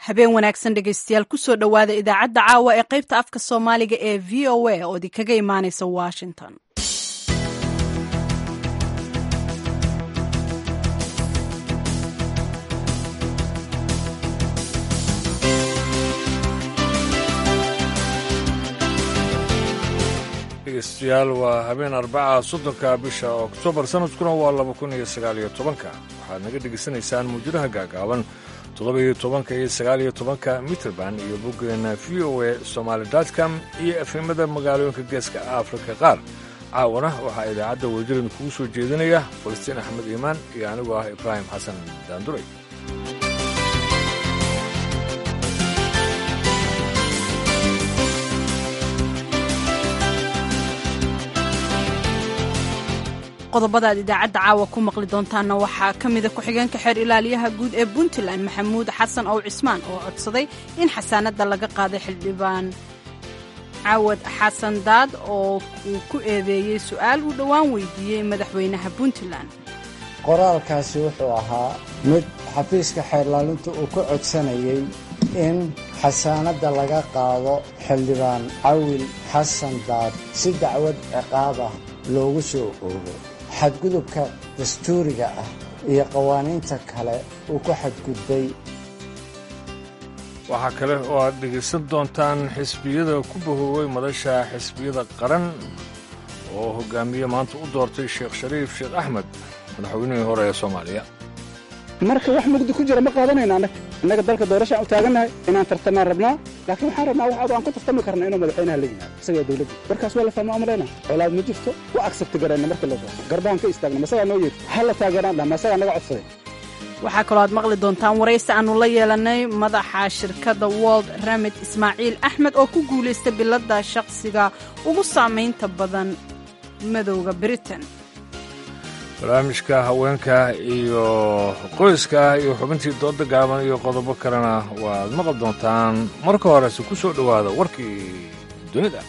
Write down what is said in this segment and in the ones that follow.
habeen wanaagsan dhegaystayaal kusoo dhowaada idaacadda caawa ee qaybta afka soomaaliga ee v o a oo idinkaga imaanaysa washington dhegeystayaal waa habeen arbaca soddonka bisha oktoobar sanadkuna waa laba kun iyo sagaaliyo tobanka waxaad naga dhegaysanaysaan muujadaha gaagaaban toddoba-iyo tobanka iyo sagaaliyo tobanka mitrband iyo boggeena v o a somaali com iyo efemada magaalooyinka geeska afrika qaar caawana waxaa idaacadda wasiirada kugu soo jeedinaya falastiin axmed iimaan iyo anigoo ah ibraahim xasan daanduray qodobada aad idaacadda caawa ku maqli doontaanna waxaa ka mida ku-xigeenka xeer ilaaliyaha guud ee puntland maxamuud xasan ow cismaan oo codsaday in xasaanadda laga qaaday xildhibaan caawad xasan daad oo uu ku eedeeyey su'aal uu dhowaan weydiiyey madaxweynaha puntland qoraalkaasi wuxuu ahaa mid xafiiska xeerlaalintu uu ku codsanayey in xasaanadda laga qaado xildhibaan cawil xasan daad si dacwad ciqaab ah loogu soo oogo xadgudubka dastuuriga ah iyo qawaaniinta kale uu ku xadgudbay waxaa kale oo aad dhegaysan doontaan xisbiyada ku bahooway madasha xisbiyada qaran oo hoggaamiye maanta u doortay sheekh shariif sheekh axmed madaxweynihii hore ee soomaaliya marka wax mugdi ku jira ma qaadanayna annaga innaga dalka doorashaan u taagannahay inaan tartamaan rabnaa laakiin waxaan rabnaa wax adu aan ku tartami karna inuu madaxweynaha la yimaado isagaa dawladda warkaas waa la fahma amalayna colaad ma jirto u agsabti garayna marka la doorto garbaan ka istaagna masagaa noo yeedhi ha la taageeraan dhah masagaa naga codsaday waxaa kaloo aad maqli doontaan waraysi aannu la yeelannay madaxa shirkadda wold ramid ismaaciil axmed oo ku guulaystay biladda shaqsiga ugu saamaynta badan madowda britain barnaamijka haweenka iyo qoyska iyo xubintii dooda gaaban iyo qodobo kalena waaad maqli doontaan marka horese ku soo dhowaada warkii dunida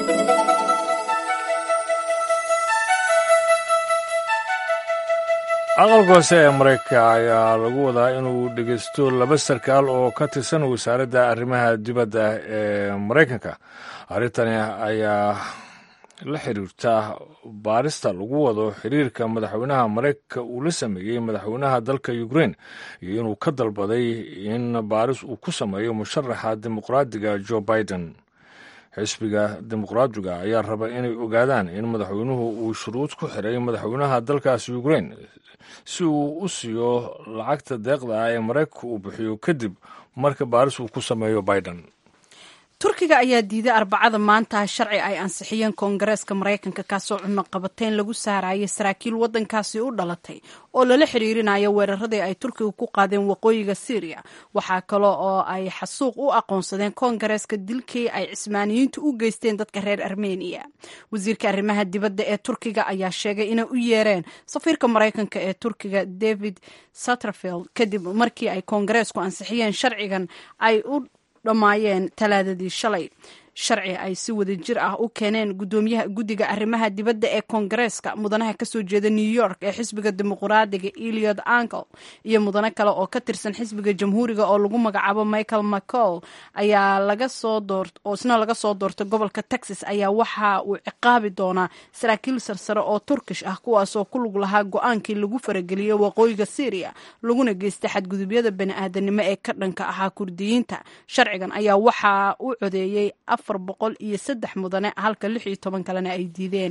aqalka hoose ee maraykanka ayaa lagu wadaa inuu dhegaysto laba sarkaal oo ka tirsan wasaaradda arrimaha dibadda ee maraykanka arrintani ayaa la xiriirta baarista lagu wado xiriirka madaxweynaha maraykanka uu la sameeyey madaxweynaha dalka ukrein iyo inuu ka dalbaday in baaris uu ku sameeyo musharaxa dimuqraadiga jo biden xisbiga dimuqraadiga ayaa raba inay ogaadaan in madaxweynuhu uu shuruud ku xiray madaxweynaha dalkaasi ukrein si uu u siiyo lacagta deeqda ah ee maraykanka uu bixiyo kadib marka baaris uu ku sameeyo biden turkiga ayaa diiday arbacada maanta sharci ay ansixiyeen koongareeska maraykanka kaasoo cunaqabateyn lagu saarayay saraakiil waddankaasi u dhalatay oo lala xiriirinayo weeraradii ay turkiga ku qaadeen waqooyiga syriya waxaa kale oo ay xasuuq u aqoonsadeen koongareeska dilkii ay cismaaniyiintu u geysteen dadka reer armeniya wasiirka arrimaha dibadda ee turkiga ayaa sheegay inay u yeereen safiirka maraykanka ee turkiga david satterfield kadib markii ay koongareesku ansixiyeen sharcigan ay u dhammaayeen talaadadii shalay sharci ay si wada jir ah u keeneen gudoomiyaha guddiga arrimaha dibadda ee koongareeska mudanaha kasoo jeeda new york ee xisbiga dimuqraadiga eliod ankle iyo mudano kale oo ka tirsan xisbiga jamhuuriga oo lagu magacaabo michael mccall ayaa laga soo door oo isna laga soo doortay gobolka texas ayaa waxa uu ciqaabi doonaa saraakiil sarsare oo turkish ah kuwaasoo ku lug lahaa go-aankii lagu farageliyey waqooyiga syriya laguna geystay xadgudubyada bani-aadanimo ee ka dhanka ahaa kurdiyiinta sharcigan ayaa waxaa u codeeyey boqol iyo saddex mudane halka lix iyo toban kalena ay diideen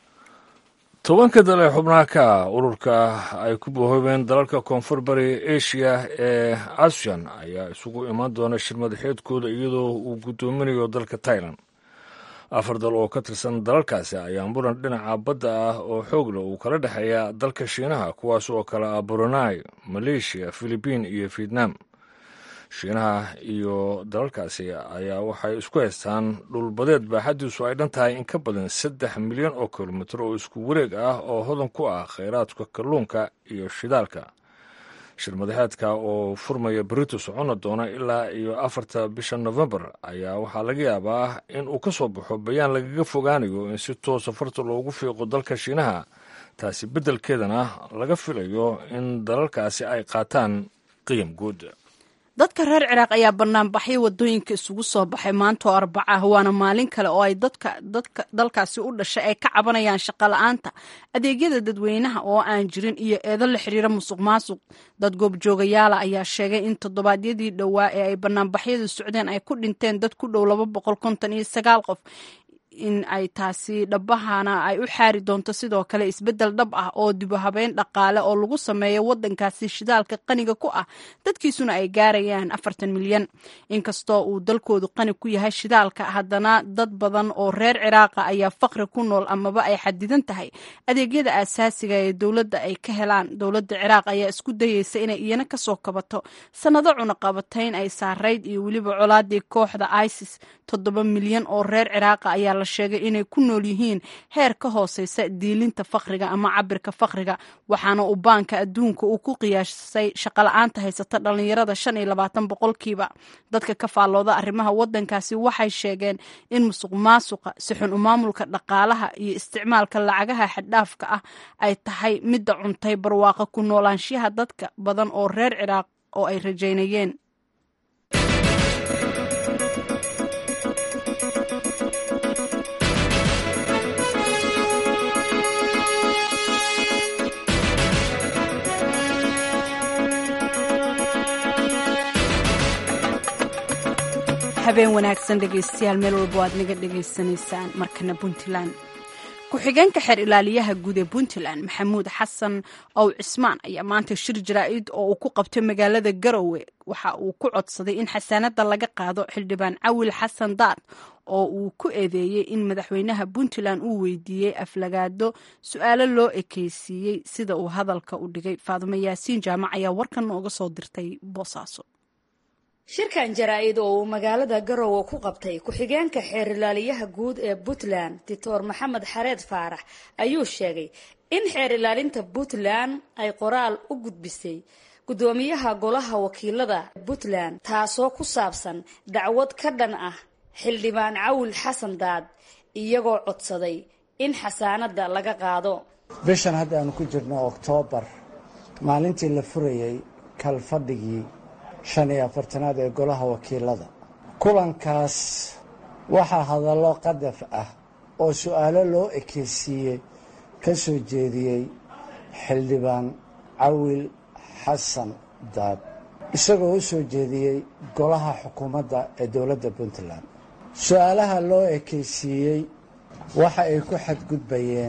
tobanka dal ee xubnaha ka ah ururka ay ku bohoobeen dalalka koonfur bari asia ee asian ayaa isugu imaan doona shir madaxeedkooda iyadoo uu guddoominayo dalka tailan afar dal oo ka tirsan dalalkaasi ayaa muran dhinaca badda ah oo xoogla uu kala dhexeeya dalka shiinaha kuwaas oo kale ah brunei maleeshiya filibiin iyo vietnam shiinaha iyo dalalkaasi ayaa waxay isku haystaan dhulbadeed baaxaddiisu ay dhan tahay in ka badan saddex milyan oo kilomitir oo isku wareeg ah oo hodan ku ah khayraadka kalluunka iyo shidaalka shir madaxeedka oo furmaya berito soconna doona ilaa iyo afarta bisha nofembar ayaa waxaa laga yaabaa in uu ka soo baxo bayaan lagaga fogaanayo in si toosa farta loogu fiiqo dalka shiinaha taasi beddelkeedana laga filayo in dalalkaasi ay qaataan qiyam guud dadka reer ciraaq ayaa banaanbaxyo wadooyinka isugu soo baxay maanta oo arbaca ah waana maalin kale oo ay dadka dadka dalkaasi u dhashay ay ka cabanayaan shaqo la-aanta adeegyada dadweynaha oo aan jirin iyo eedo la xiriira musuq maasuq dad goobjoogayaala ayaa sheegay in toddobaadyadii dhowaa ee ay banaanbaxyadu socdeen ay ku dhinteen dad ku dhow laba boqol konton iyo sagaal qof in ay taasi dhabahana ay u xaari doonto sidoo kale isbeddel dhab ah oo dibuhabeyn dhaqaale oo lagu sameeyo waddankaasi shidaalka qaniga ku ah dadkiisuna ay gaarayaan afartan milyan inkastoo uu dalkoodu qani ku yahay shidaalka haddana dad badan oo reer ciraaqa ayaa faqri ku nool amaba ay xadidan tahay adeegyada aasaasiga ee dowladda ay ka helaan dowladda ciraaq ayaa isku dayeysa inay iyana kasoo kabato sannado cunaqabatayn ay saarayd iyo weliba colaadii kooxda isis toddoba milyan oo reer ciraaqa ayaa la sheegay inay ku nool yihiin heer ka hooseysa diilinta fakriga ama cabirka fakriga waxaana uu baanka adduunka uu ku qiyaasay shaqala-aanta haysata dhalinyarada shan iyo labaatan boqolkiiba dadka ka faallooda arrimaha waddankaasi waxay sheegeen in musuq maasuqa sixun u maamulka dhaqaalaha iyo isticmaalka lacagaha xaddhaafka ah ay tahay midda cuntay barwaaqa ku noolaanshiyaha dadka badan oo reer ciraaq oo ay rajaynayeen habeen wanaagsan dhegaystayaal meel walba aad naga dhegaysanaysaan markana puntland ku-xigeenka xeer ilaaliyaha guud ee puntland maxamuud xasan ow cismaan ayaa maanta shir jaraa-id oo uu ku qabtay magaalada garowe waxa uu ku codsaday in xasaanada laga qaado xildhibaan cawil xasan daad oo uu ku eedeeyey in madaxweynaha puntland uu weydiiyey aflagaado su-aalo loo ekeysiiyey sida uu hadalka u dhigay faadumo yaasiin jaamac ayaa warkan nooga soo dirtay boosaaso shirkan jaraa-id oo uu magaalada garowe ku qabtay ku-xigeenka xeer ilaaliyaha guud ee puntland doctor maxamed xareed faarax ayuu sheegay in xeer ilaalinta puntland ay qoraal u gudbisay guddoomiyaha golaha wakiilada puntland taasoo ku saabsan dacwad ka dhan ah xildhibaan cawil xasan daad iyagoo codsaday in xasaanada laga qaado bishan hadda aanu ku jirno oktoobar maalintii la furayey kalfadhigii shan iyo afartanaad ee golaha wakiilada kulankaas waxaa hadallo qadaf ah oo su-aalo loo ekeysiiyey ka soo jeediyey xildhibaan cawil xasan daad isagoo u soo jeediyey golaha xukuumadda ee dowladda puntland su-aalaha loo ekeysiiyey waxa ay ku xadgudbayeen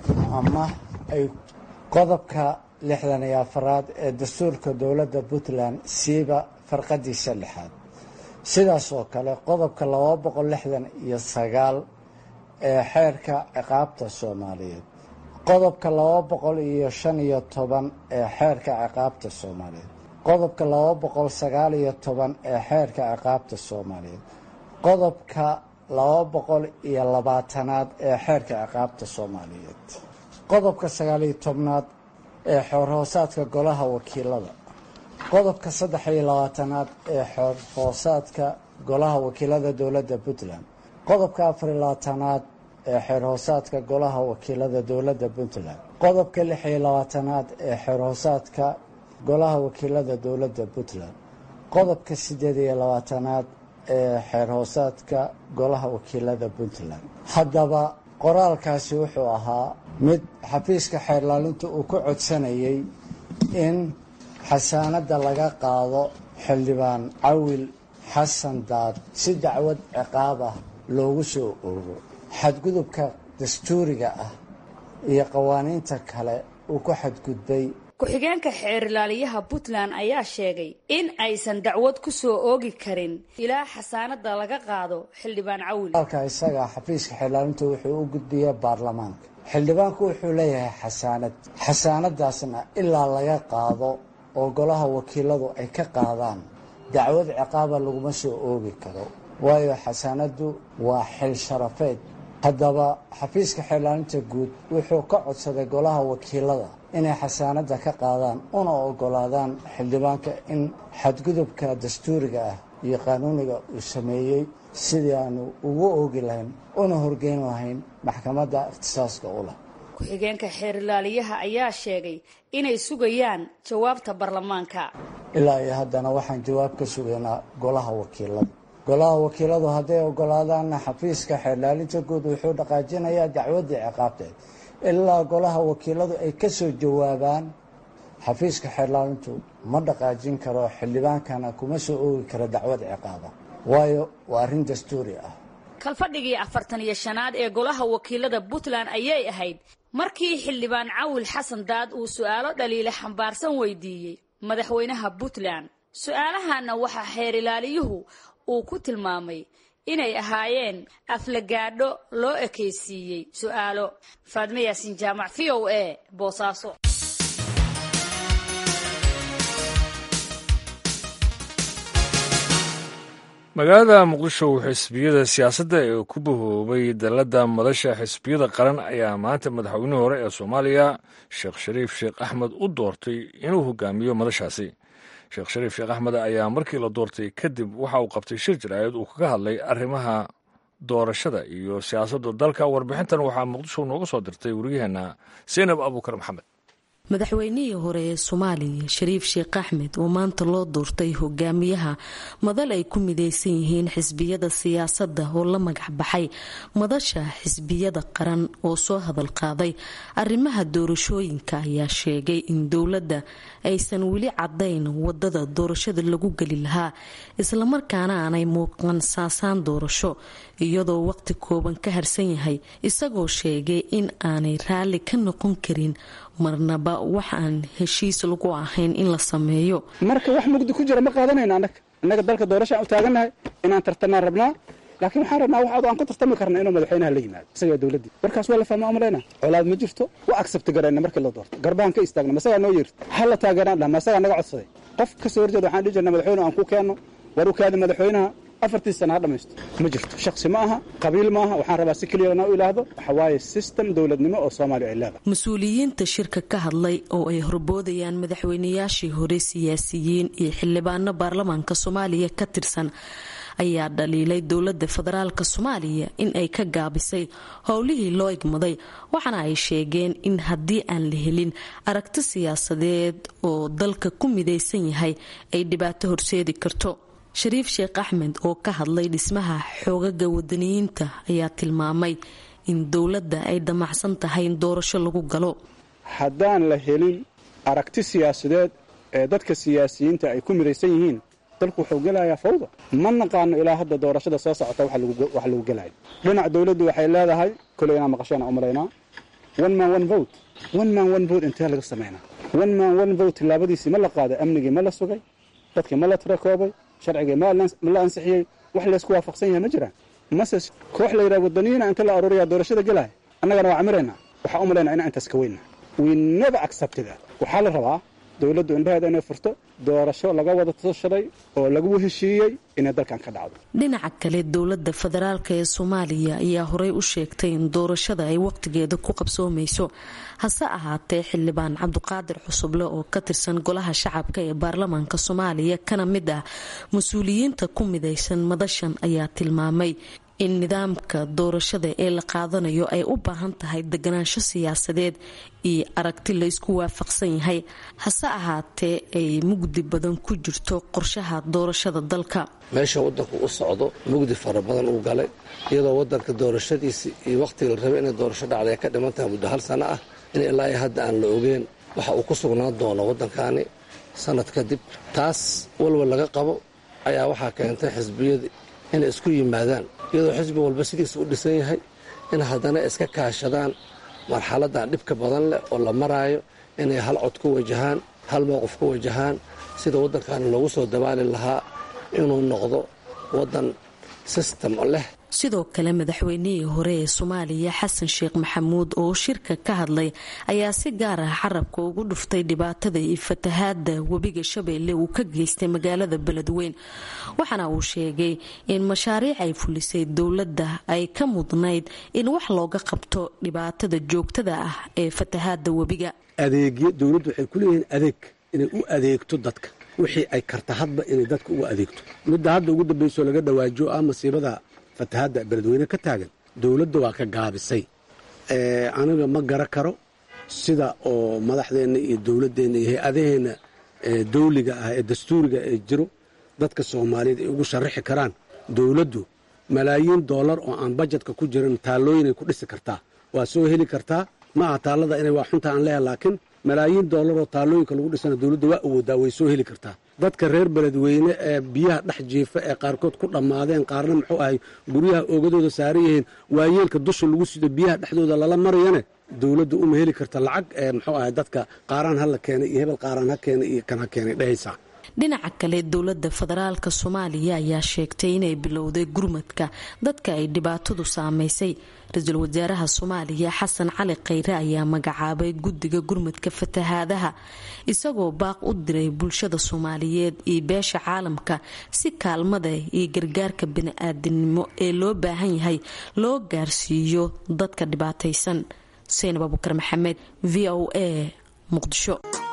ama ay qodobka lixdan iyo afaraad ee dastuurka dowladda puntland siiba farqadiisa lixaad sidaas oo kale qodobka laba boqol lixdan iyo sagaal ee xeerka ciqaabta soomaaliyeed qodobka laba boqol iyo shan iyo toban ee xeerka ciqaabta soomaaliyeed qodobka laba boqol sagaal iyo toban ee xeerka ciqaabta soomaaliyeed qodobka laba boqol iyo labaatanaad ee xeerka ciqaabta soomaaliyeed qodobka sagaal iyo tobnaad ee xoorhoosaadka golaha wakiilada qodobka saddex iyo labaatanaad ee xoorhoosaadka golaha wakiilada dowladda puntland qodobka afar iyo labaatanaad ee xeerhoosaadka golaha wakiilada dowladda puntland qodobka lix iyo labaatanaad ee xeerhoosaadka golaha wakiilada dowladda puntland qodobka siddeed iyo labaatanaad ee xeerhoosaadka golaha wakiilada puntland haddaba qoraalkaasi wuxuu ahaa mid xafiiska xeerlaalinta uu ku codsanayay in xasaanadda laga qaado xildhibaan cawil xasan daad si dacwad ciqaab ah loogu soo oogo xadgudubka dastuuriga ah iyo qawaaniinta kale uu ku xadgudbay ku-xigeenka xeer ilaaliyaha puntland ayaa sheegay in aysan dacwad ku soo oogi karin ilaa xasaanada laga qaado xildhibaan cawil alka isaga xafiiska xeerlaalinta wuxuu u gudbiya baarlamaanka xildhibaanku wuxuu leeyahay xasaanad xasaanadaasna ilaa laga qaado oo golaha wakiiladu ay ka qaadaan dacwad ciqaaba laguma soo oogi karo waayo xasaanaddu waa xil sharafeed haddaba xafiiska xeerlaalinta guud wuxuu ka codsaday golaha wakiilada inay xasaanadda ka qaadaan una ogolaadaan xildhibaanka in xadgudubka dastuuriga ah iyo qaanuuniga uu sameeyey sidii aanu ugu oogi lahayn una horgeyn lahayn maxkamadda ikhtisaaska u leh ku-xigeenka xeerilaaliyaha ayaa sheegay inay sugayaan jawaabta baarlamaanka ilaa iyo haddana waxaan jawaab ka sugaynaa golaha wakiilada golaha wakiiladu hadday ogolaadaanna xafiiska xeerlaalinta guud wuxuu dhaqaajinayaa dacwaddii ciqaabteed ilaa golaha wakiiladu ay ka soo jawaabaan xafiiska xeerlaalintu ma dhaqaajin karo xildhibaankana kuma soo oogi karo dacwad ciqaaba waayo waa arrin dastuuri ah kalfadhigii afartan iyo shanaad ee golaha wakiilada puntland ayay ahayd markii xildhibaan cawil xasan daad uu su'aalo dhaliile xambaarsan weydiiyey madaxweynaha puntland su-aalahanna waxaa xeerilaaliyuhu uu ku tilmaamay inay ahaayeen aflagaadho loo ekaysiiyey su'aalo faadme yaasin jaamac v o a boosaaso magaalada muqdisho xisbiyada siyaasadda ee ku bahoobay dalladda madasha xisbiyada qaran ayaa maanta madaxweynihii hore ee soomaaliya sheekh shariif sheekh axmed u doortay inuu hogaamiyo madashaasi sheekh shariif sheekh axmed ayaa markii la doortay kadib waxa uu qabtay shir jaraa'id uu kaga hadlay arrimaha doorashada iyo siyaasadda dalka warbixintan waxaa muqdisho nooga soo dirtay wariyaheenna seynab abuukar maxamed madaxweynihii hore ee soomaaliya shariif sheekh axmed oo maanta loo doortay hogaamiyaha madal ay ku mideysan yihiin xisbiyada siyaasadda oo la magac baxay madasha xisbiyada qaran oo soo hadal qaaday arrimaha doorashooyinka ayaa sheegay in dowladda aysan weli cadayn wadada doorashada lagu geli lahaa islamarkaana aanay muuqan saasaan doorasho iyadoo waqti kooban ka harsan yahay isagoo sheegay in aanay raalli ka noqon karin marnaba wax aan heshiis lagu ahayn in la sameeyo marka wax mugdi ku jira ma qaadanayna annaga innaga dalka doorashaan u taagannahay inaan tartamaan rabnaa laakiin waxaan rabnaa wax aan ku tartami karna inuu madaxweynaha la yimaado isagaa dowladdii warkaas waa la fahma umalaynaa colaad ma jirto wa agsabti garayna markii la doorto garbahan ka istaagna masagaa noo yeerta ha la taageeraan dhah masagaa naga codsaday qof ka soo horjeeda waxaan dhihi jirna madaxweyne aan ku keenno war u kaadi madaxweynaha afartii sana ha dhamaysto ma jirto shaksi ma aha qabiil ma aha waxaan rabaa si keliyana u ilaahdo waxa waaye system dowladnimo oo soomaaliya ay leedahay mas-uuliyiinta shirka ka hadlay oo ay horboodayaan madaxweynayaashii hore siyaasiyiin iyo xildhibaano baarlamaanka soomaaliya ka tirsan ayaa dhaliilay dowladda federaalk soomaaliya in ay ka gaabisay howlihii loo igmaday waxaana ay sheegeen in haddii aan la helin aragti siyaasadeed oo dalka ku midaysan yahay ay dhibaato horseedi karto shariif sheekh axmed oo ka hadlay dhismaha xoogaga wadaniyiinta ayaa tilmaamay in dowladda ay damacsan tahay in doorasho lagu galo haddaan la helin aragti siyaasadeed ee dadka siyaasiyiinta ay ku midaysan yihiin dalku wuxuu gelayaa fawda ma naqaano ilaa hadda doorashada soo socota wax lagu gelayo dhinac dowladdu waxay leedahay koley inaa maqasheen aan u malaynaa one man one vote one man one vote intee laga samaynaa one man one vote tillaabadiisii ma la qaaday amnigii ma la sugay dadkii ma la tirakoobay sharcigii ma la ansixiyey wax laysku waafaqsan yahay ma jiraan mase koox la yidhaha wadaniyiina inta la aruuriyaa doorashada gelaya annagana waa camiraynaa waxaa u malaynaa inaan intaas ka weynna we never accepted that waxaa la rabaa dowladdu indhaheeda inay furto doorasho laga wada tashaday oo lagu heshiiyey inay dalkan ka dhacdo dhinaca kale dowladda federaalk ee soomaaliya ayaa horey u sheegtay in doorashada ay waqtigeeda ku qabsoomayso hase ahaatee xildhibaan cabdiqaadir xusuble oo ka tirsan golaha shacabka ee baarlamaanka soomaaliya kana mid ah mas-uuliyiinta ku midaysan madashan ayaa tilmaamay in nidaamka doorashada ee la qaadanayo ay u baahan tahay deganaansho siyaasadeed iyo aragti la isku waafaqsan yahay hase ahaatee ay mugdi badan ku jirto qorshaha doorashada dalka meesha waddanku u socdo mugdi fara badan uu galay iyadoo waddanka doorashadiisi iyo wakhtiga la rabay inay doorasho dhacday ay ka dhiman tahay muddo hal sano ah in ilaa iyo hadda aan la ogeen waxa uu ku sugnaan doono waddankaani sanad kadib taas walwal laga qabo ayaa waxaa keentay xisbiyadii inay isku yimaadaan iyadoo xisbi walba sidiisa u dhisan yahay in haddana iska kaashadaan marxaladan dhibka badan leh oo la maraayo inay hal cod ku wajahaan hal mowqif ku wajahaan sida waddankaani loogu soo dabaali lahaa inuu noqdo waddan sistem leh sidoo kale madaxweynihii hore ee soomaaliya xasan sheekh maxamuud oo shirka ka hadlay ayaa si gaar ah carabka ugu dhuftay dhibaatada iyo fatahaada webiga shabeelle uu ka geystay magaalada beledweyn waxaana uu sheegay in mashaariic ay fulisay dowladda ay ka mudnayd in wax looga qabto dhibaatada joogtada ah ee fatahaada webiga adeegyo dowladdu waxay ku leeyihiin adeeg inay u adeegto dadka wixii ay karta hadba inay dadka ugu adeegto midda hadda ugu dambayso laga dhawaajo ah masiibada fatahaadda beledweyne ka taagan dowladda waa ka gaabisay aniga ma gara karo sida oo madaxdeenna iyo dowladdeenna iyo hay-adaheenna dawliga ah ee dastuuriga ee jiro dadka soomaaliyeed ay ugu sharaxi karaan dowladdu malaayiin doolar oo aan bajetka ku jirin taallooyinay ku dhisi kartaa waa soo heli kartaa ma aha taallada inay waa xunta aan leeyahay laakiin malaayiin doolar oo taallooyinka lagu dhisana dowladda waa awoodaa way soo heli kartaa dadka reer beledweyne ee biyaha dhex jiifa ee qaarkood ku dhammaadeen qaarna muxuu ahay guryaha oogadooda saaran yihiin waayeelka dusha lagu sido biyaha dhexdooda lala marayane dowladda uma heli karta lacag ee muxuu ahay dadka qaaraan hala keenay iyo hebel qaaraan ha keenay iyo kan ha keenay dhehaysaa dhinaca kale dowladda federaalka soomaaliya ayaa sheegtay inay bilowday gurmadka dadka ay dhibaatadu saameysay ra-iisul wasaaraha soomaaliya xasan cali khayre ayaa magacaabay guddiga gurmadka fatahaadaha isagoo baaq u diray bulshada soomaaliyeed iyo beesha caalamka si kaalmada iyo gargaarka bani-aadamnimo ee loo baahan yahay loo gaarsiiyo dadka dhibaataysan seynab abukar maxamed v o a muqdisho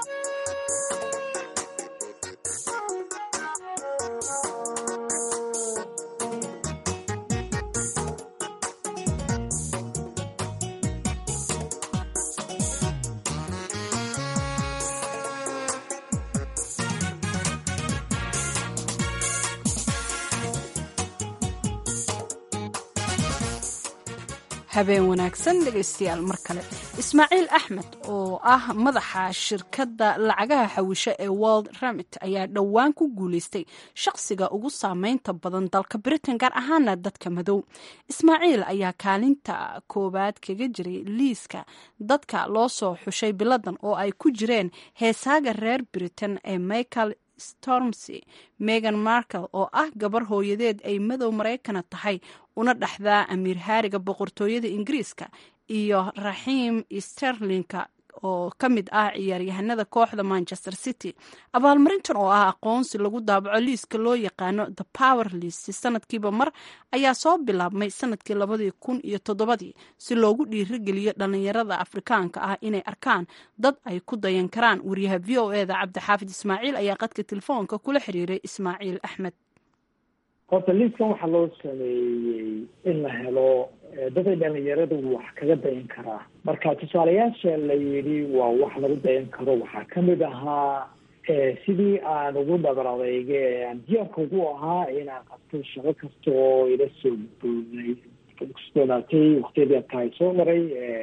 habeen wanaagsan dhegaystayaal mar kale ismaaciil axmed oo ah madaxa shirkadda lacagaha xawisho ee world remit ayaa dhowaan ku guuleystay shaqsiga ugu saameynta badan dalka britain gaar ahaana dadka madow ismaaciil ayaa kaalinta koowaad kaga jiray liiska dadka loo soo xushay biladan oo ay ku jireen heesaaga reer britain ee michael stormsy megan markel oo ah gabar hooyadeed ay madow maraykana tahay una dhexdaa amiir haariga boqortooyada ingiriiska iyo raxiim sterlinka oo ka mid ah ciyaaryahanada kooxda manchester city abaalmarintan oo ah aqoonsi lagu daabaco liiska loo yaqaano the power list sanadkiiba mar ayaa soo bilaabmay sanadkii labadii kun iyo toddobadii si loogu dhiirigeliyo dhalinyarada afrikaanka ah inay arkaan dad ay ku dayan karaan wariyaha v o e da cabdixaafid ismaaciil ayaa qadka telefoonka kula xiriiray ismaaciil axmed horta liiskan waxaa loo sameeyey in la helo daday dhalinyaradu wax kaga dayan karaa marka tusaalayaasha la yidhi waa wax lagu dayan karo waxaa kamid ahaa sidii aan ugu dhabar adeyge aan diyaarka ugu ahaa inaan qabto shaqo kasta oo ila soo gudboonay kusdoonaatay waktiyadii adkaay soo maray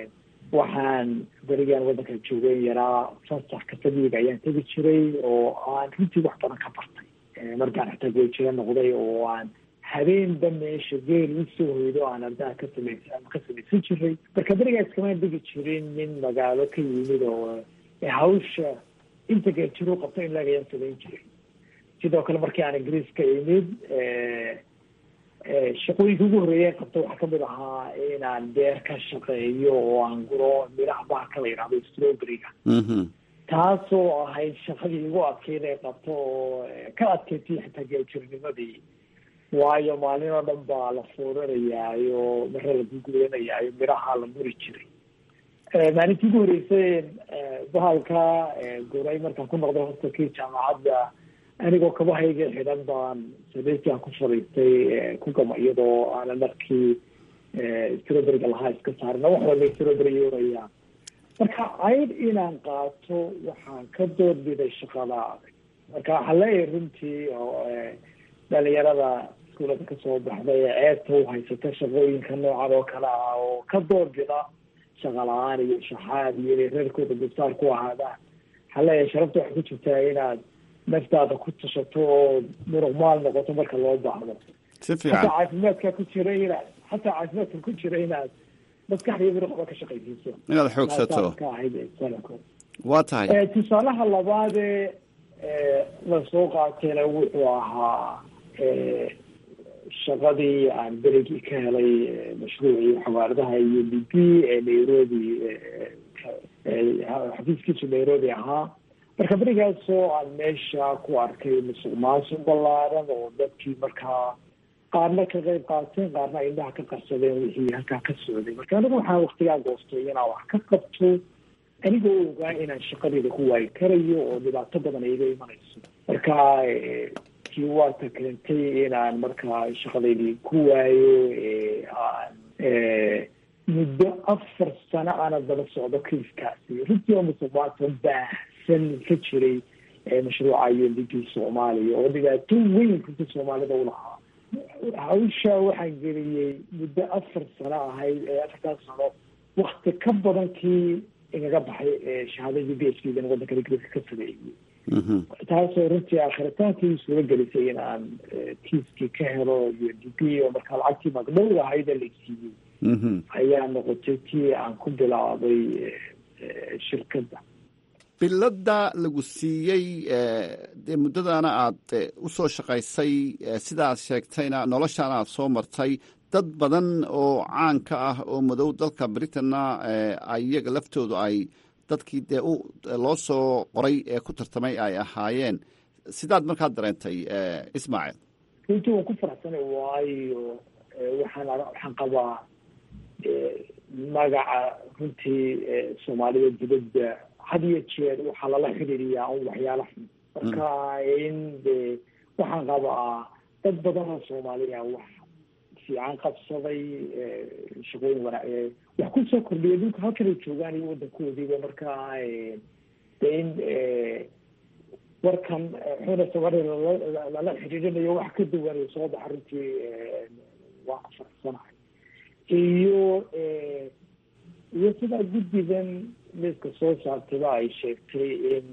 waxaan berigaan waddanka joogeen yaraa fasax kafadiga ayaan tegi jiray oo aan runtii wax badan ka bartay markaan xitaa goojiro noqday oo aan habeenba meesha geel usoo hoydo aan ardaha ka samaysa ama ka samaysan jiray marka berigaa iskamaan dhigi jirin nin magaalo ka yimid oo hawsha inta geeljiru qabto in laagayaan samayn jiray sidoo kale markii aan ingiriiska imid shaqooyinka ugu horreeya qabto waxaa kamid ahaa inaan beer ka shaqeeyo oo aan guro midhaha bahalka la yidhahdo strowberryga taasoo ahayd shaqadii igu adkeyd ee qabto oo ka adkeysay xitaa geeltirnimadii waayo maalin oo dhan baa la fuuranayaayo mare la gugulanayaayo midhaha la muri jiray maalintii ugu horreysay bahalka guray markaan ku noqday hostelkii jaamacadda anigoo kabahayga xidhan baan sadeystii aan ku fadhiistay ku gama iyadoo aanan markii strowberryga lahaa iska saarin wax walba strowberry yooraya marka cayd inaan qaato waxaan ka doorbiday shaqada adag marka waxaa leeyahay runtii oo dhalinyarada iskuulada kasoo baxday ee ceebta u haysata shaqooyinka noocan oo kale ah oo ka doorbida shaqa la-aan iyo shaxaad iyo inay reerkooda dulsaar ku ahaadaan waxaa leeyahay sharafta waxay ku jirtaa inaad naftaada ku tashato oo muruqmaal noqoto marka loo baahdo si fiican xataa caafimaadka ku jira inaad xataa caafimaadka ku jira inaad maskaxda iyo muruqba ka shaqaysiiso inaad xoogsato ka ahayd sanadkood waa tahay tusaalaha labaadee lasoo qaatayna wuxuu ahaa shaqadii aan berigii ka helay mashruucii xawaaradaha iyo b b ee nairobi xafiiskiisu nairobi ahaa marka berigaasoo aan meesha ku arkay musuq maasuq ballaaran oo dadkii markaa qaarna ka qayb qaateen qaarna indhaha ka qarsadeen wixii halkaa ka socday marka anigu waxaa waktigaa goostay inaan wax ka qabto anigoo ogaa inaan shaqadeeda ku waayi karayo oo dhibaato badan iga imanayso marka kii waata keentay inaan markaa shaqadeydii ku waayo aan muddo afar sano aana daba socdo kiiskaasi runtii oo musuqmaasuq baahsan ka jiray mashruuca u n d p soomaaliya oo dhibaato weyn runtii soomaalida ulahaa hawsha waxaan geliyey muddo afar sano ahayd ee afartaas sano wakti ka badan kii igaga baxay shahaadadii b h d dan waddanka ingiriiska ka sameeyey taasoo runtii aakhiritaantii suura gelisay in aan kiiskii ka helo u n d p oo markaa lacagtii magdhow ahayd ee la siiyey ayaa noqotay tii aan ku bilaabay shirkadda biladda lagu siiyey dee muddadaana aad u soo shaqaysay sidaad sheegtayna noloshaana aad soo martay dad badan oo caan ka ah oo madow dalka britanna iyaga laftoodu ay dadkii dee u loo soo qoray ee ku tartamay ay ahaayeen sidaad markaa dareentay ismaaciil runtii waan ku faraxsanay waayo waxaan waxaan qabaa magaca runtii soomaalida dibadda had iyo jeer waxaa lala xidhiiriyaa un waxyaala xun marka in de waxaan qabaa dad badan oo soomaaliya wax fiican qabsaday shaqooyin wana wax kusoo kordhiya dhulka halkanay joogaan iyo waddankoodiiba marka de in warkan xuna soomaaliya lala xidhiirinayo wax ka duwan soo baxa runtii waan ku faraxsanahay iyo iyo sidaa guddigan liiska soo saartayba ay sheegtay in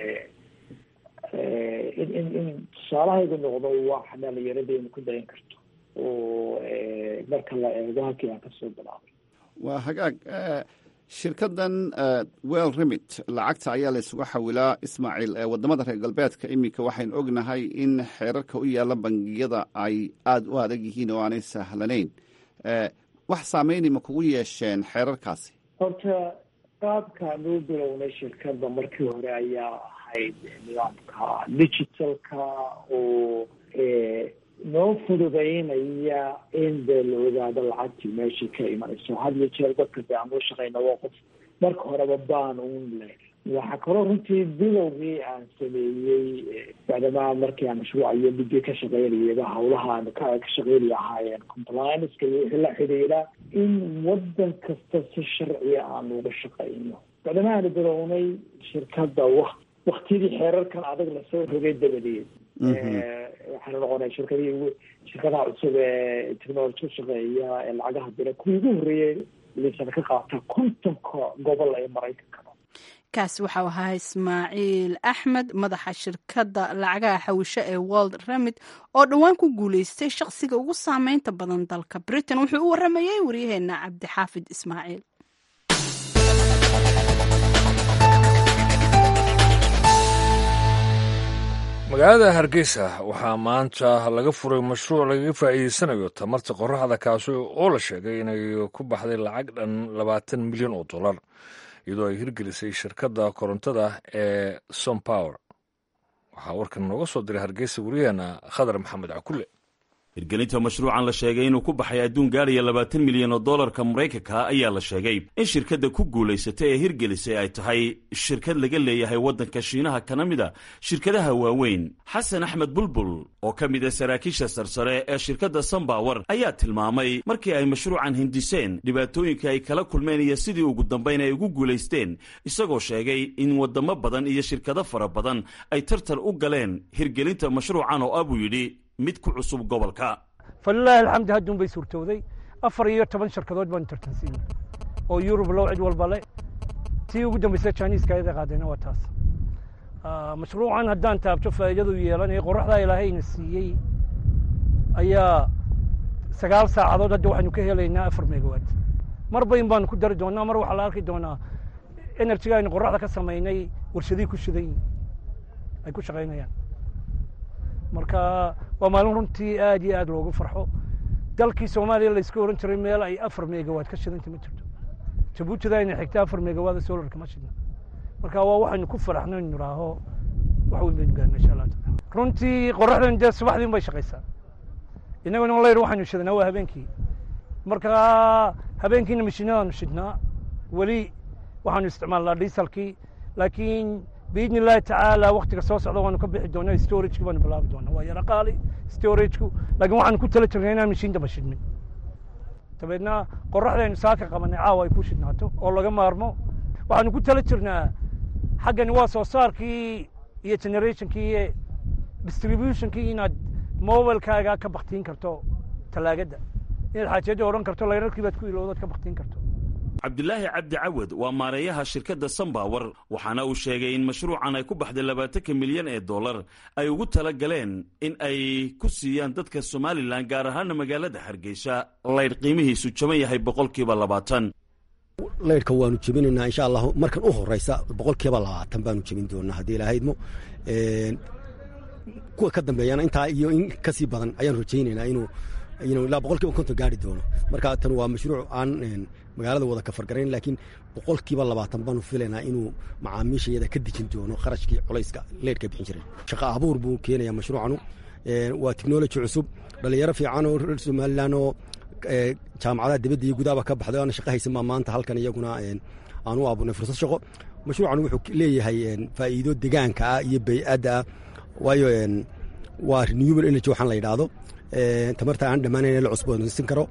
in in in tusaalahaygu noqdo wax dhalinyaradeynu ku dayan karto oo marka la eego halkii aan kasoo bilaabay waa hagaag shirkaddan well remit lacagta ayaa la isugu xawilaa ismaaciil wadamada reer galbeedka iminka waxaynu ognahay in xeerarka u yaalla bangiyada ay aada u adag yihiin oo aanay sahlanayn wax saameyni ma kugu yeesheen xeerarkaasi horta qaabka noo bilownay shirkadda markii hore ayaa ahayd nidaamka digitalka oo noo fududeynaya in dee la ogaado lacagtii meeshii ka imanayso had iyo jeer dadka de aan uu shaqeyna waa qof marka horeba baan un leh waxaa kaloo runtii bilowgii aan sameeyey bacdamaa markii aan mashruuca iyo bidi ka shaqeynayaba hawlaha aan ka ka shaqeynaya ahaayeen complianceka iyo wixii la xidhiidha in waddan kasta si sharciya aan uga shaqeyno bacdamaa aanu bilownay shirkadda wak waktiyadii xeerarkan adag lasoo rogay dabadeed waxaana noqonay shirkadihii ugu shirkadaha cusub ee technology ku shaqeeya ee lacagaha dira kuwii ugu horreeyey liisana ka qaata kontonka gobol ee maraykanka kaasi waxau ahaa ismaaciil axmed madaxa shirkadda lacagaha xawisho ee world remit oo dhowaan ku guuleystay shaqsiga ugu saameynta badan dalka britain wuxuu u waramayey waryaheena cabdixaafid ismaaciil magaalada hargeysa waxaa maanta laga furay mashruuc lagaga faa'iideysanayo tamarta qoraxda kaasi oo la sheegay inay ku baxday lacag dhan labaatan milyan oo dollar iyadoo ay hirgelisay shirkadda korontada ee sompower waxaa warkan nooga soo diray hargeysa wariyaheena khadar maxamed cakulle hirgelinta mashruucan la sheegay inuu ku baxay adduun gaaraya labaatan milyan oo dollarka maraykanka ayaa la sheegay in shirkadda ku guulaysatay ee hirgelisay ay tahay shirkad laga leeyahay waddanka shiinaha kana mid a shirkadaha waaweyn xasan axmed bulbul oo ka mid a saraakiisha sarsare ee shirkadda sombower ayaa tilmaamay markii ay mashruucan hindiseen dhibaatooyinka ay kala kulmeen iyo sidii ugu dambayn ay ugu guulaysteen isagoo sheegay in waddamo badan iyo shirkado fara badan ay tartan u galeen hirgelinta mashruucan oo ah buu yidhi mid ku cusub gobolka falilaahi alxamdi hadduun bay suurtowday afar iyo toban shirkadood baanu tartansiinay oo yurub low cid walba le tii ugu dambaysa jiniiska ayada qaadayna waa taas mashruucan haddaan taabto faa'iidadu yeelanaya qoraxdaa ilaahayna siiyey ayaa sagaal saacadood hadda waxaynu ka helaynaa afar megawatt mar bayn baanu ku dari doonaa mar waxaa la arki doonaa enerjiga aynu qoraxda ka samaynay warshadihii ku shidan ay ku shaqaynayaan marka waa maalin runtii aad iyo aad loogu farxo dalkii soomaaliya layska ohan jiray meel ay afar megawatt ka shidanta ma jirto jabuutida ayna xigta afar megawatt solarka ma shidna marka waa waxaynu ku faraxno inu niraaho wax weyn baynu gaarna insha allah taala runtii qoraxdan dee subaxdiin bay shaqaysaa innaguna layr waxaynu shidnaa waa habeenkii marka habeenkiina mashiinadaanu shidnaa weli waxaanu isticmaalnaa dieselkii laakiin biidni illaahi tacaala waktiga soo socda waanu ka bixi doonaa storageki baanu bilaabi doonaa waa yara qaali storageku laakiin waxaanu ku tala jirnay inaan mashiin daba shidmin dabeedna qoraxdaynu saaka qabanay caawa ay ku shidnaato oo laga maarmo waxaanu ku tala jirnaa xaggani waa soo saarkii iyo generationkii iyo distributionkii inaad mobilkaaga ka baktiin karto talaagadda inaad xaajiyadda odhan karto layrarkii baad ku ilowdaad ka baktiin karto cabdilaahi cabdi cawad waa maareeyaha shirkadda sambawer waxaana uu sheegay in mashruucan ay ku baxday labaatanka milyan ee dollar ay ugu tala galeen in ay ku siiyaan dadka somalilan gaar ahaana magaalada hargeysa laydh qiimihiisu jaban yahay boqolkiiba labaatan laydhka waanu jebinaynaa insha allahu markan u horeysa boqolkiiba labaatan baanu jebin doonaa haddii ilahaydmo kuwa ka dambeeyana intaa iyo in kasii badan ayaan rajaynaynaa inuu inuu ilaa boqolkiiba konton gaari doono marka tan waa mashruuc aan magaalada wada kafargarayn laakiin boqolkiiba labaatan baanu filaynaa inuu macaamiishayada ka dejin doono kharashkii culayska leedhka bixin jiray shaqa abuur buu keenayaa mashruucanu waa technology cusub dhalinyaro fiican oo reer somalilan oo jaamacadaha dibadda iyo gudaaba ka baxday oana shaqa haysan baa maanta halkan iyaguna aan u abuurnay fursad shaqo mashruucan wuxuu leeyahay faa'iido degaanka ah iyo bay'adda ah waayo waa renewable energy waxaan la yidhaahdo tamarta aan dhammaanayn la cusboonaysan karo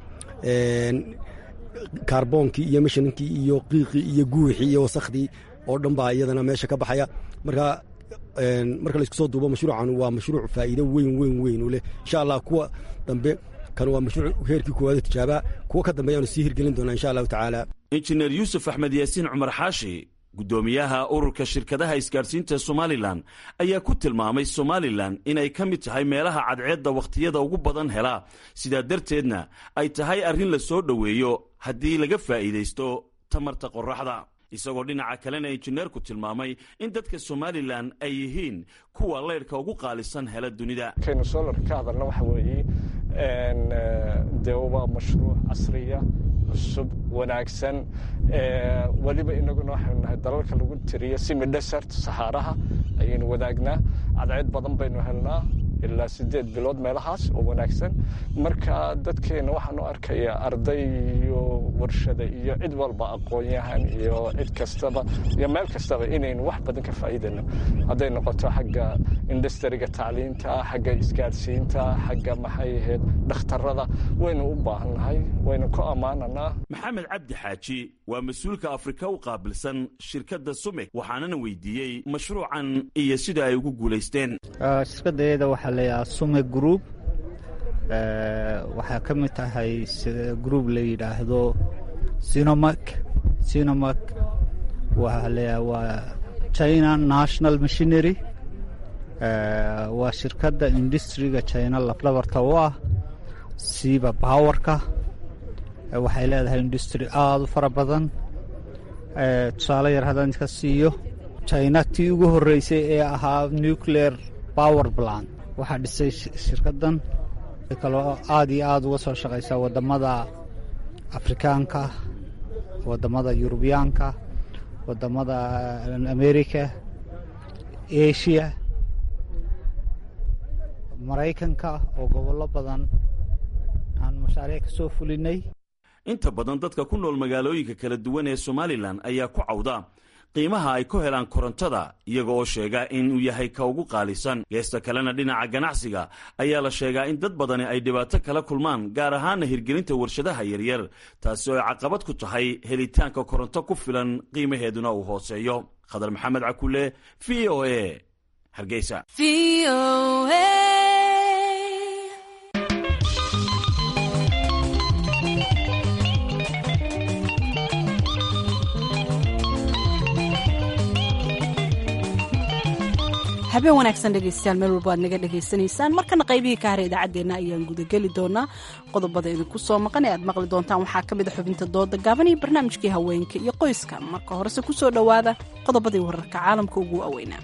kaarboonkii iyo mashininkii iyo qiiqii iyo guuxii iyo wasakhdii oo dhan baa iyadana meesha ka baxaya marka marka laisku soo duubo mashruucan waa mashruuc faa'iido weyn weyn weyn u leh insha allah kuwa dambe kan waa mashruuc heerkii koowaad tijaabaa kuwa ka dambeeyaanu sii hirgelin doonaa insha allahu tacaala injineer yuusuf axmed yaasiin cumar xaashi guddoomiyaha ururka shirkadaha isgaadhsiinta somalilan ayaa ku tilmaamay somalilan inay ka mid tahay meelaha cadceedda wakhtiyada ugu badan hela sidaa darteedna ay tahay arrin la soo dhoweeyo haddii laga faa'iidaysto tamarta qorraxda isagoo dhinaca kalena injineerku tilmaamay in dadka somalilan ay yihiin kuwa leydhka ugu qaalisan hela dunida kaynu solar ka hadalna waxa weeye dee waa mashruuc casriya cusub wanaagsan weliba inaguna waxaynu nahay dalalka lagu tiriyo simi desert saxaaraha ayaynu wadaagnaa cadceed badan baynu helnaa ilaa sideed bilood meelahaas oo wanaagsan marka dadkeena waxaan u arkayaa arday iyo warshada iyo cid walba aqoon-yahan iyo cid kastaba iyo meel kastaba inaynu wax badan ka faa'iidayno hadday noqoto xagga industriga tacliinta xagga isgaadhsiinta xagga maxay ahayd dhakhtarada waynu u baahannahay waynu ku ammaananaa maxamed cabdi xaaji waa mas-uulka afrika u qaabilsan shirkadda sumek waxaanana weydiiyey mashruucan iyo sida ay ugu guulaysteen shirkadayada waxaa leeyahaa sume group waxaa ka mid tahay group la yidhaahdo sinomak sinomak waxaa leeyaha waa china national machinery waa shirkadda industriga china lafdhabarta u ah siiba powerka waxay leedahay industry aada u fara badan tusaale yar haddaan iska siiyo china tii ugu horreysay ee ahaa nuclear power plant waxaa dhisay shirkaddan kaloo aada iyo aada uga soo shaqaysaa waddamada afrikaanka waddamada yurubiyaanka waddamada america asia maraykanka oo gobollo badan aan mashaariic ka soo fulinay inta badan dadka ku nool magaalooyinka kala duwan ee somalilan ayaa ku cawda qiimaha ay ku helaan korontada iyaga oo sheega inuu yahay ka ugu qaalisan geesta kalena dhinaca ganacsiga ayaa la sheegaa in dad badani ay dhibaato kala kulmaan gaar ahaana hirgelinta warshadaha yaryar taasi oo ay caqabad ku tahay helitaanka koronto ku filan qiimaheeduna uu hooseeyo khadar maxamed cakule v o a hargeysa habeen wanaagsan dhegeystayaal meel walba aad naga dhegaysanaysaan markana qaybihii ka hara idaacaddeenna ayaan gudageli doonaa qodobada idinku soo maqan ee aad maqli doontaan waxaa ka mid a xubinta dooda gaaban iyo barnaamijkii haweenka iyo qoyska marka horese ku soo dhowaada qodobadii wararka caalamka ugu waaweynaa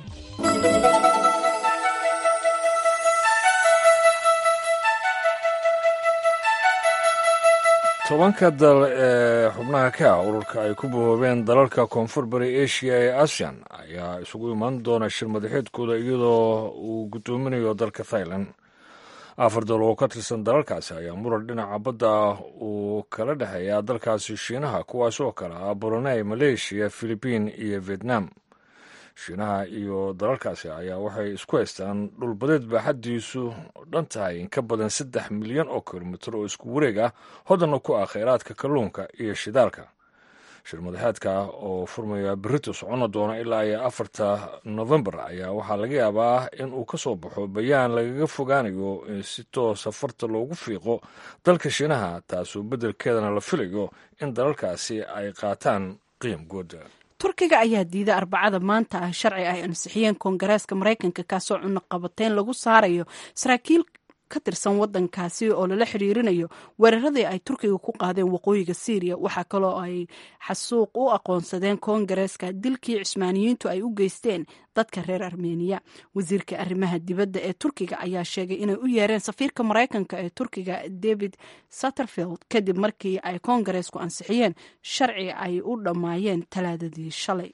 tobanka dal ee xubnaha ka ah ururka ay ku bahoobeen dalalka koonfur bari asia ee asian ayaa isugu imaan doona shir madaxeedkooda iyadoo uu guddoominayo dalka thailand afar dal oo ka tirsan dalalkaasi ayaa muran dhinaca badda ah uu kala dhexeeyaa dalkaasi shiinaha kuwaas oo kale ah brunei maleeshiya filibiin iyo vietnam shiinaha iyo dalalkaasi ayaa waxay isku haystaan dhulbadeed baaxaddiisu dhan tahay in ka badan saddex milyan oo kilomitir oo isku wareeg ah hodanna ku ah kheyraadka kalluunka iyo shidaalka shir madaxeedka oo furmaya berito soconna doona ilaa iyo afarta novembar ayaa waxaa laga yaabaa in uu ka soo baxo bayaan lagaga fogaanayo in si toosa farta loogu fiiqo dalka shiinaha taasoo beddelkeedana la filayo in dalalkaasi ay qaataan qiim gooda turkiga ayaa diiday arbacada maanta ah sharci ay ansixiyeen koongareeska maraykanka kaasoo cunaqabateyn lagu saarayo saraakiil ka tirsan wadankaasi oo lala xiriirinayo weeraradii ay turkiga ku qaadeen waqooyiga syriya waxaa kaloo ay xasuuq u aqoonsadeen koongareeska dilkii cismaaniyiintu ay u geysteen dadka reer armeniya wasiirka arrimaha dibadda ee turkiga ayaa sheegay inay u yeereen safiirka maraykanka ee turkiga david satterfield kadib markii ay koongareesku ansixiyeen sharci ay u dhammaayeen talaadadii shalay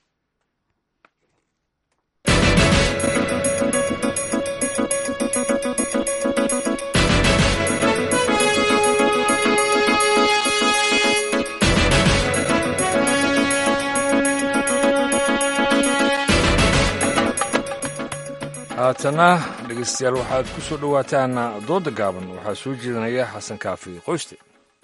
haatana dhegeystayaal waxaad ku soo dhowaataan dooda gaaban waxaa soo jeedinaya xasan kaafi qoyste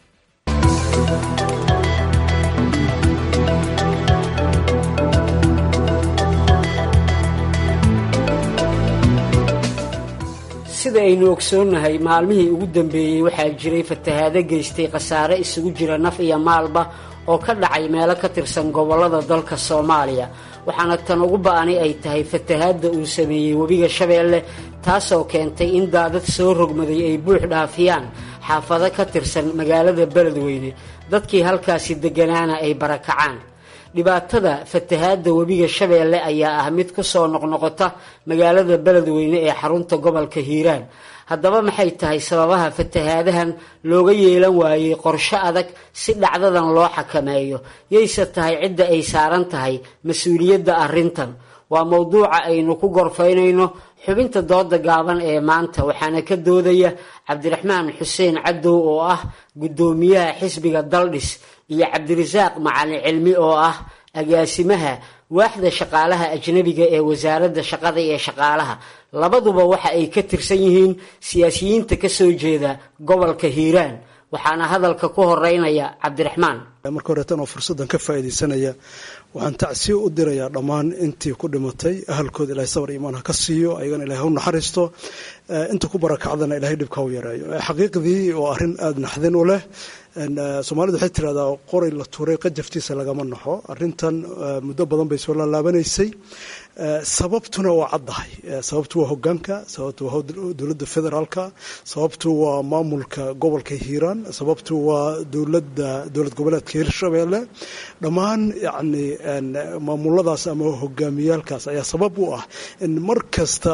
sida aynu ogsoonnahay maalmihii ugu dambeeyey waxaa jiray fatahaado geystay khasaare isugu jira naf iyo maalba oo ka dhacay meelo ka tirsan gobollada dalka soomaaliya waxaana tan ugu ba'ani ay tahay fatahaadda uu sameeyey webiga shabeelle taasoo keentay in daadad soo rogmaday ay buux dhaafiyaan xaafado ka tirsan magaalada beledweyne dadkii halkaasi degganaana ay barakacaan dhibaatada fatahaadda webiga shabeelle ayaa ah mid ku soo noqnoqota magaalada beledweyne ee xarunta gobolka hiiraan haddaba maxay tahay sababaha fatahaadahan looga yeelan waayey qorshe adag si dhacdadan loo xakameeyo yayse tahay cidda ay saaran tahay mas-uuliyadda arrintan waa mowduuca aynu ku gorfaynayno xubinta dooda gaaban ee maanta waxaana ka doodaya cabdiraxmaan xuseen cadow oo ah guddoomiyaha xisbiga daldhis iyo cabdirasaaq macalin cilmi oo ah agaasimaha waaxda shaqaalaha ajnabiga ee wasaaradda shaqada iyo shaqaalaha labaduba waxa ay ka tirsan yihiin siyaasiyiinta ka soo jeeda gobolka hiiraan waxaana hadalka ku horeynaya cabdiraxmaan marka horeetan oo fursaddan ka faa'iidaysanaya waxaan tacsiyo u dirayaa dhammaan intii ku dhimatay ahalkooda ilahay sabar iimaan ha ka siiyo ayagana ilahay ha u naxariisto inta ku barakacdana ilahay dhibka u yareeyo xaqiiqdii oo arrin aada naxdin u leh soomaalidu waxay tirahdaa qoray la tuuray qajaftiisa lagama naxo arrintan muddo badan bay soo laalaabanaysay sababtuna waa caddahay sababtu waa hogaanka sababtu waa dowladda federaalka sababtu waa maamulka gobolka hiiraan sababtu waa dowladda dowlad goboleedka hirshabeelle dhammaan yacni maamuladaas ama hogaamiyaalkaas ayaa sabab u ah in mar kasta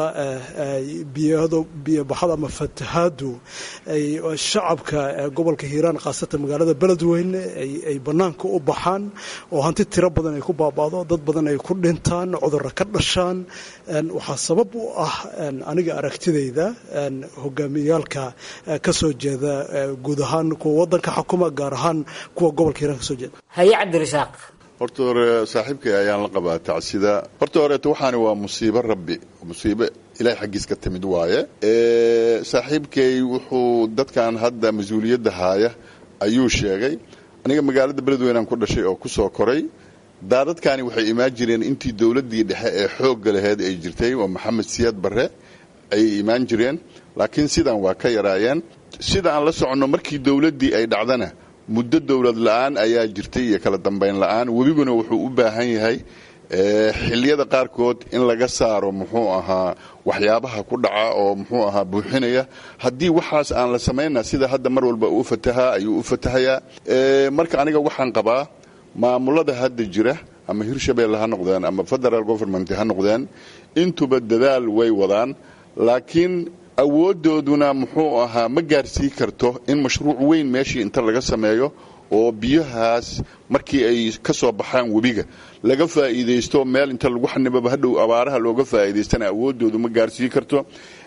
biyado biyobaxada ama fatahaadu ay shacabka gobolka hiiraan khaasatan magaalada beledweyne ay bannaanka u baxaan oo hanti tiro badan ay ku baaba'do dad badan ay ku dhintaan cudurra ka dhashaan waxaa sabab u ah aniga aragtidayda hogaamiyaalka ka soo jeeda guud ahaan kuwa waddanka xukuma gaar ahaan kuwa gobolka hiiraan ka soo jeeda haye cabdirasaaq horta hore saaxiibkay ayaan la qabaa tacsida horta horeeto waxaani waa musiibo rabbi musiibo ilahay xaggiis ka timid waaye saaxiibkay wuxuu dadkan hadda mas-uuliyadda haaya ayuu sheegay aniga magaalada beledweynaan ku dhashay oo ku soo koray daadadkaani waxay imaan jireen intii dowladdii dhexe ee xoogga laheyd ay jirtay oo maxamed siyaad barre ayay imaan jireen laakiin sidan waa ka yaraayeen sida aan la soconno markii dowladdii ay dhacdana muddo dowlad la-aan ayaa jirtay iyo kala dambayn la-aan webiguna wuxuu u baahan yahay xilliyada qaarkood in laga saaro muxuu ahaa waxyaabaha ku dhaca oo muxuu ahaa buuxinaya haddii waxaas aan la samayna sida hadda mar walba uu fatahaa ayuu u fatahayaa marka aniga waxaan qabaa maamulada hadda jira ama hirshabeelle ha noqdeen ama federal government ha noqdeen intuba dadaal way wadaan laakiin awooddooduna muxuu ahaa ma gaarsii karto in mashruuc weyn meeshii inta laga sameeyo oo biyahaas markii ay ka soo baxaan webiga laga faa'iidaysto meel inta lagu xanibaba hadhow abaaraha looga faa'iidaystana awooddoodu ma gaarsii karto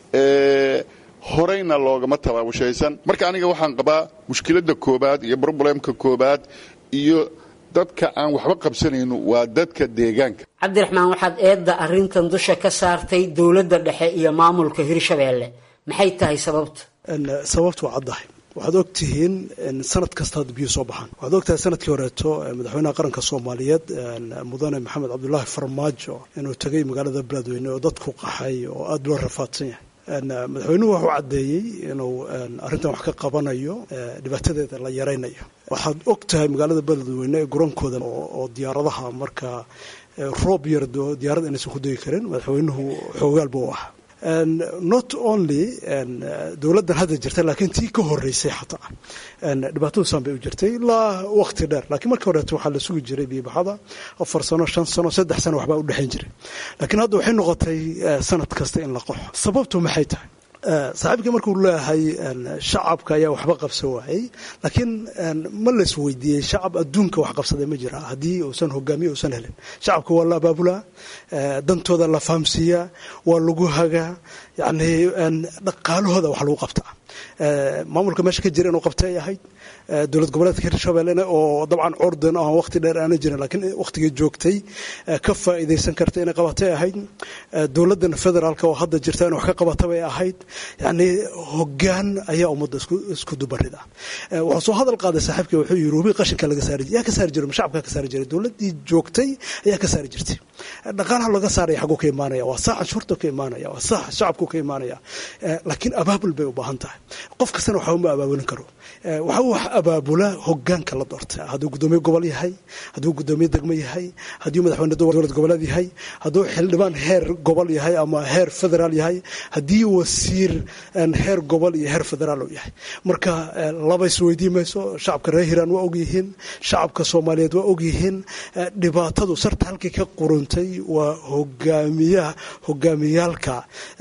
horeyna loogama tabaabashaysan marka aniga waxaan qabaa mushkiladda koobaad iyo broblemka koobaad iyo dadka aan waxba qabsanayno waa dadka deegaanka cabdiraxmaan waxaad eedda arrintan dusha ka saartay dowladda dhexe iyo maamulka hirshabeelle maxay tahay sababtu sababtu waa caddahay waxaad og tihiin sanad kasta hadda biyo soo baxaan waxaad og tahay sanadkii horeeto madaxweynaha qaranka soomaaliyeed mudane maxamed cabdulaahi farmaajo inuu tegay magaalada beledweyne oo dadku qaxay oo aada loo rafaadsan yahay madaxweynuhu wuxuu caddeeyey inuu arrintan wax ka qabanayo dhibaatadeeda la yaraynayo waxaad og tahay magaalada beledweyne ee guroonkooda oo diyaaradaha marka roob yardo diyaarad inaysan ku degi karin madaxweynuhu xoogaalba u ah not only dowladdan hadda jirta laakiin tii ka horeysay xataa dhibaatadu saan bay u jirtay ilaa waqti dheer laakiin markii horeeto waxaa la sugi jiray biyobaxada afar sano shan sano saddex sano waxbaa u dhexayn jiray laakiin hadda waxay noqotay sanad kasta in la qoxo sababtu maxay tahay saaxiibkii markuu leeyahay shacabka ayaa waxba qabsan waayey laakiin ma lays weydiiyey shacab adduunka wax qabsaday ma jira haddii uusan hogaamiye uusan helin shacabka waa la abaabulaa dantooda la fahamsiiyaa waa lagu hagaa yacni dhaqaalahooda wax lagu qabtaa maamulka meesha ka jira inuu qabtay ay ahayd dowlad goboleedka hirshabellena oo dabcan curdan aan waqti dheer aana jirin laakiin waqtigii joogtay ka faa'iidaysan karta inay qabatay ahayd dowladdan federaalka oo hadda jirta inay wax ka qabata bay ahayd yacni hoggaan ayaa ummadda isku dubarida wuxuu soo hadal qaaday saaxiibkii wuxuu yiri hubi qashinka laga saari yaa ka saari jiray shacabka ka saari jiray dowladdii joogtay ayaa ka saari jirtay dhaqaalaha laga saaraya xaguu ka imaanaya waa sax canshuurta ka imaanaya waa sax shacabku ka imaanaya laakiin abaabul bay u baahan tahay qof kastana waxba ma abaabulin karo waxa wax abaabula hogaanka la doorta hadduu gudoomiye gobol yahay hadduu gudoomiye degmo yahay hadduu madaxweyne dowlad goboleed yahay hadduu xildhibaan heer gobol yahay ama heer federaal yahay haddii wasiir heer gobol iyo heer federaal uu yahay marka laba isweydii mayso shacabka reer hiiraan waa ogyihiin shacabka soomaaliyeed waa ogyihiin dhibaatadu sarta halkii ka quruntay waa hogaamiyaha hogaamiyaalka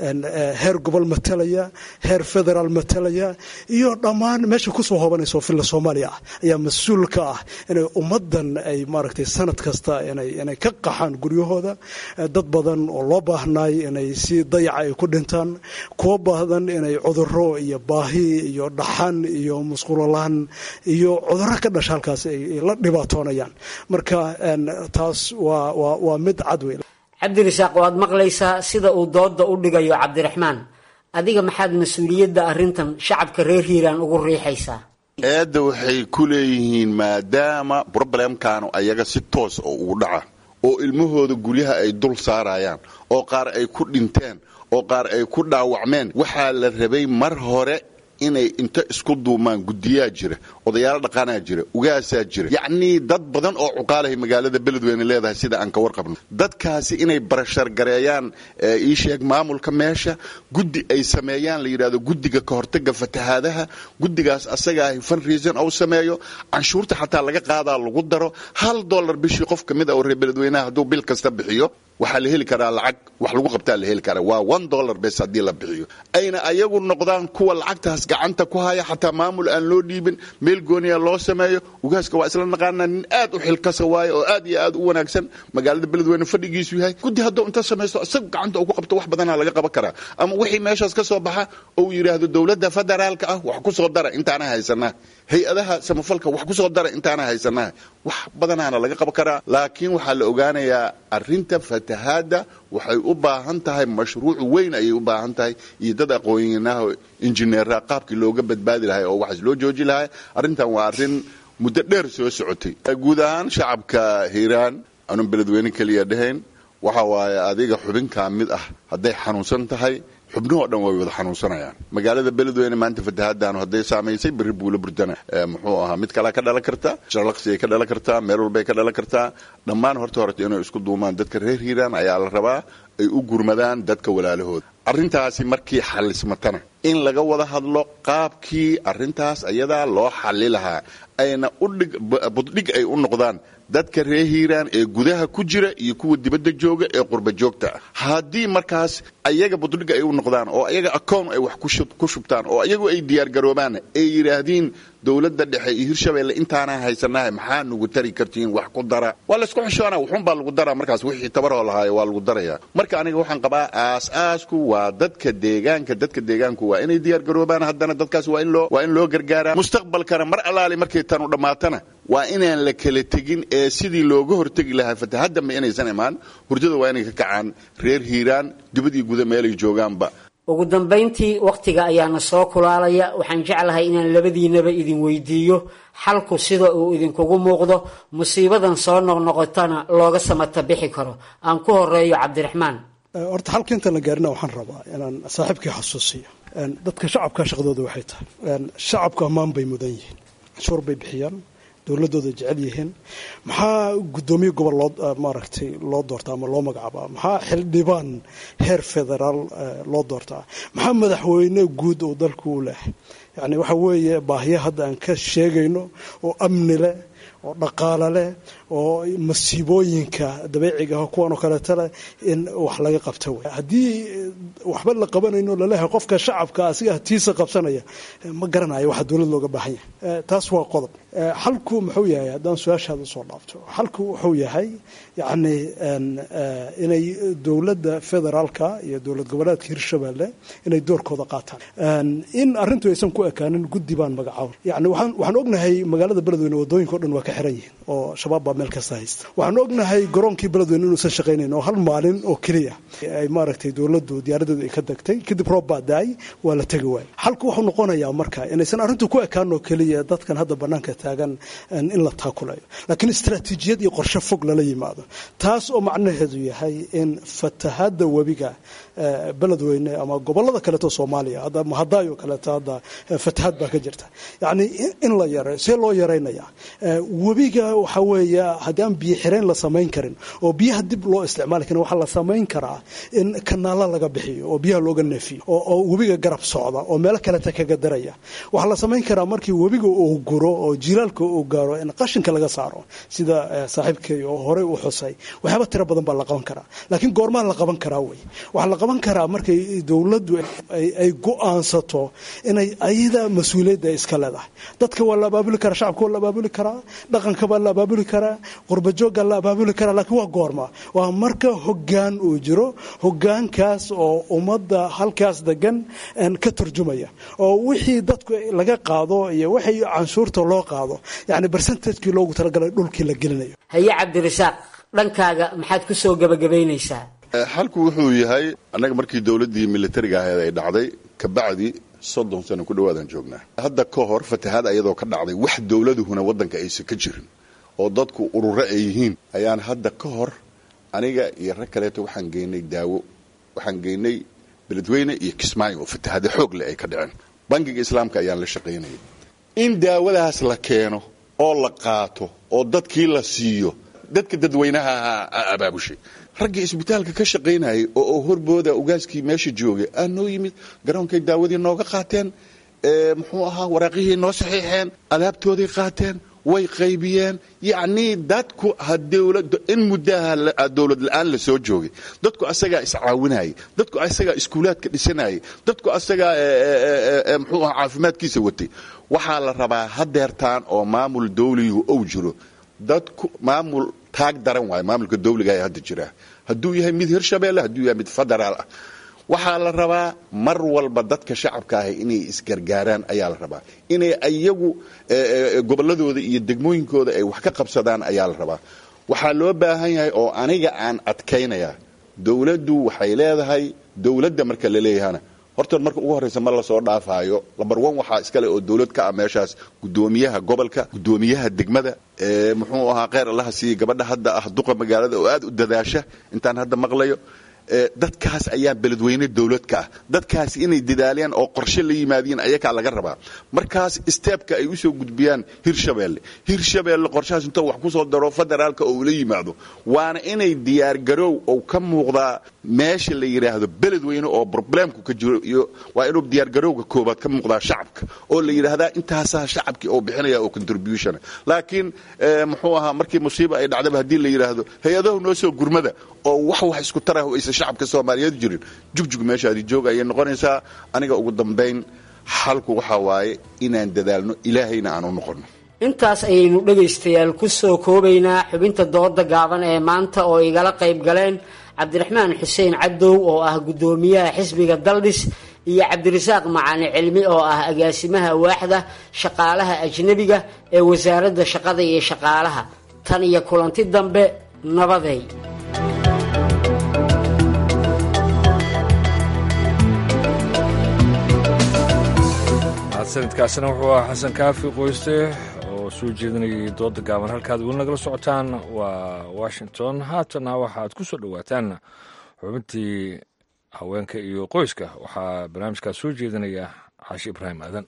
heer gobol matalaya heer federaal matalaya iyo dhammaan meesha kusoo hobanayso filla soomaaliya ah ayaa mas-uul ka ah inay ummaddan ay maaragtay sanad kasta inay inay ka qaxaan guryahooda dad badan oo loo baahnaay inay si dayaca ay ku dhintaan kuwo baahdan inay cuduro iyo baahi iyo dhaxan iyo musqulolaan iyo cuduro ka dhasha halkaas ay la dhibaatoonayaan marka taas waa waa waa mid cad wey cabdirasaaq waad maqlaysaa sida uu dooda u dhigayo cabdiraxmaan adiga maxaad mas-uuliyadda arrintan shacabka reer hiiraan ugu riixaysaa eedda waxay ku leeyihiin maadaama broblemkaanu ayaga si toos oo ugu dhaca oo ilmahooda guryaha ay dul saarayaan oo qaar ay ku dhinteen oo qaar ay ku dhaawacmeen waxaa la rabay mar hore inay inta isku duumaan guddiyaa jira odayaalo dhaqanaa jira ugaasaa jira yacnii dad badan oo cuqaalahay magaalada beledweyne leedahay sida aan ka warqabno dadkaasi inay barashargareeyaan ii sheeg maamulka meesha guddi ay sameeyaan la yidhahdo guddiga ka hortaga fatahaadaha guddigaas asagaahi funreason ou sameeyo canshuurta xataa laga qaadaa lagu daro hal dollar bishii qof ka mid a oo reer beledweynaha hadduu bil kasta bixiyo waxaa la heli karaa lacag wax lagu qabtaa la heli karaa waa one dollar bes haddii la bixiyo ayna ayagu noqdaan kuwa lacagtaas gacanta ku haya xataa maamul aan loo dhiibin meel gooniya loo sameeyo ugaaska waa isla naqaanaa nin aad u xilkasa waaye oo aad iyo aad u wanaagsan magaalada beledweyne fadhigiisu yahay guddi hadduu inta samaysto isagu gacanta uu ku qabto wax badanaa laga qaban karaa ama wixii meeshaas ka soo baxa ou yidhaahdo dowladda federaalka ah wax ku soo dara intaana haysanaa hay-adaha samafalka wax ku soo dara intaana haysanaa wax badanaana laga qaban karaa laakiin waxaa la ogaanayaa arinta fatahaada waxay u baahan tahay mashruuc weyn ayay u baahan tahay iyo dad aqoonyanaha injineera qaabkii looga badbaadi lahay oo waxaas loo jooji lahay arrintan waa arrin muddo dheer soo socotay guud ahaan shacabka hiiraan anun beledweyne keliya dhahayn waxa waaye adiga xubinkaa mid ah hadday xanuunsan tahay xubnahoo dhan way wada xanuunsanayaan magaalada beledweyne maanta fatahaadaanu hadday saamaysay berri buula burdana muxuu ahaa mid kalea ka dhalan karta sharlaqsi ay ka dhalan kartaa meel walbay ka dhalan kartaa dhammaan horta horeta inay isku duumaan dadka reer hiiraan ayaa la rabaa ay u gurmadaan dadka walaalahooda arrintaasi markii xallismatana in laga wada hadlo qaabkii arrintaas ayadaa loo xalli lahaa ayna udhig buddhig ay u noqdaan dadka reer hiiraan ee gudaha ku jira iyo kuwa dibadda jooga ee qurba joogta ah haddii markaas ayaga buddhig ay u noqdaan oo ayaga akoon ay wax ku shubtaan oo ayagu ay diyaargaroobaan ay yidhaahdiin dowladda dhexe iyo hirshabeelle intaanaa haysanahay maxaa nugu tari kartiin wax ku dara waa laysku xishoona wuxuunbaa lagu daraa markaas wixii tabaroo lahaayo waa lagu darayaa marka aniga waxaan qabaa aas-aasku waa dadka deegaanka dadka deegaanku waa inay diyaargaroobaan haddana dadkaas waa in loo waa in loo gargaaraa mustaqbalkana mar allaali markay tanu dhammaatana waa inaan la kala tegin ee sidii looga hortegi lahaa fatahaddamba inaysan imaan hurdada waa inay ka kacaan reer hiiraan dibad iyo guda meelay joogaanba ugu dambayntii wakhtiga ayaana soo kulaalaya waxaan jeclahay inaan labadiinaba idin weydiiyo xalku sida uu idinkugu muuqdo musiibadan soo noqnoqotana looga samata bixi karo aan ku horeeyo cabdiraxmaan horta halka intaan la gaarina waxaan rabaa inaan saaxiibkii xasuusiyo dadka shacabka shaqadooda waxay tahay shacabku ammaan bay mudan yihiin canshuur bay bixiyaan dowladooda jecel yihiin maxaa guddoomiye gobol loo maaragtay loo doortaa ama loo magacaabaa maxaa xildhibaan heer federaal loo doortaa maxaa madaxweyne guud oo dalku u leh yacni waxa weeye baahiya hadda aan ka sheegayno oo amni leh oo dhaqaale leh oo masiibooyinka dabeeciga ah kuwan oo kaleeta leh in wax laga qabta wey haddii waxba la qabanayno laleeyahay qofka shacabka asiga tiisa qabsanaya ma garanayo waxa dowlad looga baahan yahay taas waa qodob xalku muxuu yahay haddaan su-aashaada usoo dhaafto xalku wuxuu yahay yacni inay dowladda federaalka iyo dowlad goboleedka hirshabelle inay doorkooda qaataan in arrintu aysan ku ekaanin guddi baan magacaabay yani waxaan waxaan ognahay magaalada beledweyne wadooyinka o dhan waa ka xiran yihiin oo shabaab baa meel kasta haysta waxaan ognahay garoonkii beledweyne inuusan shaqaynayn oo hal maalin oo keliya ay maaragtay dowladdu diyaaradeedu ay ka degtay kadib roob baa daay waa la tegi waayey xalku wuxuu noqonayaa marka inaysan arrintu ku ekaan oo keliya dadkan hadda banaanka taagan in la taakulayo laakiin istaraatiijiyad iyo qorshe fog lala yimaado taas oo macnaheedu yahay in fatahaadda webiga beledweyne ama gobolada kaleeto soomaaliya hadda mahadaayo kaleeto hadda fatahaad baa ka jirta yacni in la yareeyo see loo yaraynaya webiga waxa weeye haddii aan biyo xireen la samayn karin oo biyaha dib loo isticmaali karin waxaa la samayn karaa in kanaala laga bixiyo oo biyaha looga neefiyo oo webiga garab socda oo meelo kaleta kaga daraya waxaa la samayn karaa markii webiga uu guro oo jilaalka uu gaaro in qashinka laga saaro sida saaxiibkay oo horey u xusay waxyaaba tiro badan baa la qaban karaa laakiin goormaa la qaban karaa wey waxaa la qaban karaa markay dowladdu ay go-aansato inay ayada mas-uuliyadda iska leedahay dadka waa la abaabuli karaa shacabka waa la abaabuli karaa dhaqanka baa la abaabuli karaa qurbajoogga la abaabuli karaa laakiin waa goorma waa marka hoggaan uu jiro hoggaankaas oo ummadda halkaas degan ka turjumaya oo wixii dadku laga qaado iyo wixii canshuurta loo qaado yacni bersentajkii loogu talagalay dhulkii la gelinayo haye cabdirasaaq dhankaaga maxaad ku soo gebagabaynaysaa xalku wuxuu yahay annaga markii dowladdii militariga ahayd ay dhacday kabacdi soddon sano ku dhawaadaan joognaa hadda ka hor fatahaad ayadoo ka dhacday wax dowladuhuna waddanka aysan ka jirin oo dadku ururo ay yihiin ayaan hadda ka hor aniga iyo rag kaleeto waxaan geynay daawo waxaan geynay beledweyne iyo kismaayo oo fatahaada xoog leh ay ka dhaceen bangiga islaamka ayaan la shaqaynayay in daawadaas la keeno oo la qaato oo dadkii la siiyo dadka dadweynaha ahaa abaabushay raggii isbitaalka ka shaqaynayay oo horbooda ugaaskii meesha joogay aa noo yimid garoonkay daawadii nooga qaateen muxuu ahaa waraaqihii noo saxiixeen alaabtooday qaateen way qaybiyeen yacnii dadku in muddaha dowlad la-aan la soo joogay dadku asagaa iscaawinayay dadku asagaa iskuulaadka dhisanayay dadku asagaa muxuu ahaa caafimaadkiisa watay waxaa la rabaa hadeertaan oo maamul dawligu ou jiro dadku maamul taag daran waayo maamulka dawliga ee hadda jira hadduu yahay mid hirshabeelle hadduu yahay mid federaal ah waxaa la rabaa mar walba dadka shacabka ahi inay isgargaaraan ayaa la rabaa inay iyagu gobolladooda iyo degmooyinkooda ay wax ka qabsadaan ayaa la rabaa waxaa loo baahan yahay oo aniga aan adkaynaya dowladdu waxay leedahay dowladda marka la leeyahana horta marka ugu horreysa ma lasoo dhaafaayo lambar one waxaa iskale oo dowlad ka ah meeshaas guddoomiyaha gobolka guddoomiyaha degmada muxuu ahaa kheyr allaha siiyey gabadha hadda ah duqa magaalada oo aad u dadaasha intaan hadda maqlayo dadkaas ayaa beledweyne dowlad ka ah dadkaas inay dadaaleen oo qorshe la yimaadiin ayakaa laga rabaa markaas steebka ay usoo gudbiyaan hirshabeelle hirshabeelle qorshahaas intuu wax kusoo daro federaalka oo ula yimaado waana inay diyaargaroow ou ka muuqdaa meesha la yidhaahdo beledweyne oo problemku ka jiro iyo waa inuu diyaargarowga koobaad ka muuqdaa shacabka oo la yidhaahdaa intaasaa shacabkii oo bixinaya oo contribution laakiin muxuu ahaa markii musiiba ay dhacdaba haddii la yidhaahdo hay-adahu noo soo gurmada oo wax wax isku tarah aysan shacabka soomaaliyeed jirin jugjug meeshaadi joog ayay noqonaysaa aniga ugu dambayn xalku waxaa waaye inaan dadaalno ilaahayna aan u noqonno intaas ayaynu dhegaystayaal ku soo koobaynaa xubinta dooda gaaban ee maanta oo igala qayb galeen cabdiraxmaan xuseen cadow oo ah guddoomiyaha xisbiga daldhis iyo cabdirasaaq macali cilmi oo ah agaasimaha waaxda shaqaalaha ajnebiga ee wasaaradda shaqada iyo shaqaalaha tan iyo kulanti dambe nabaday sanadkaasina wuxuu ahaa xasan kaafi qoyste oo soo jeedinayay dooda gaaban halkaad weli nagala socotaan waa washington haatana waxaad ku soo dhowaataan xubintii haweenka iyo qoyska waxaa barnaamijkaas soo jeedinaya caashi ibraahim aadan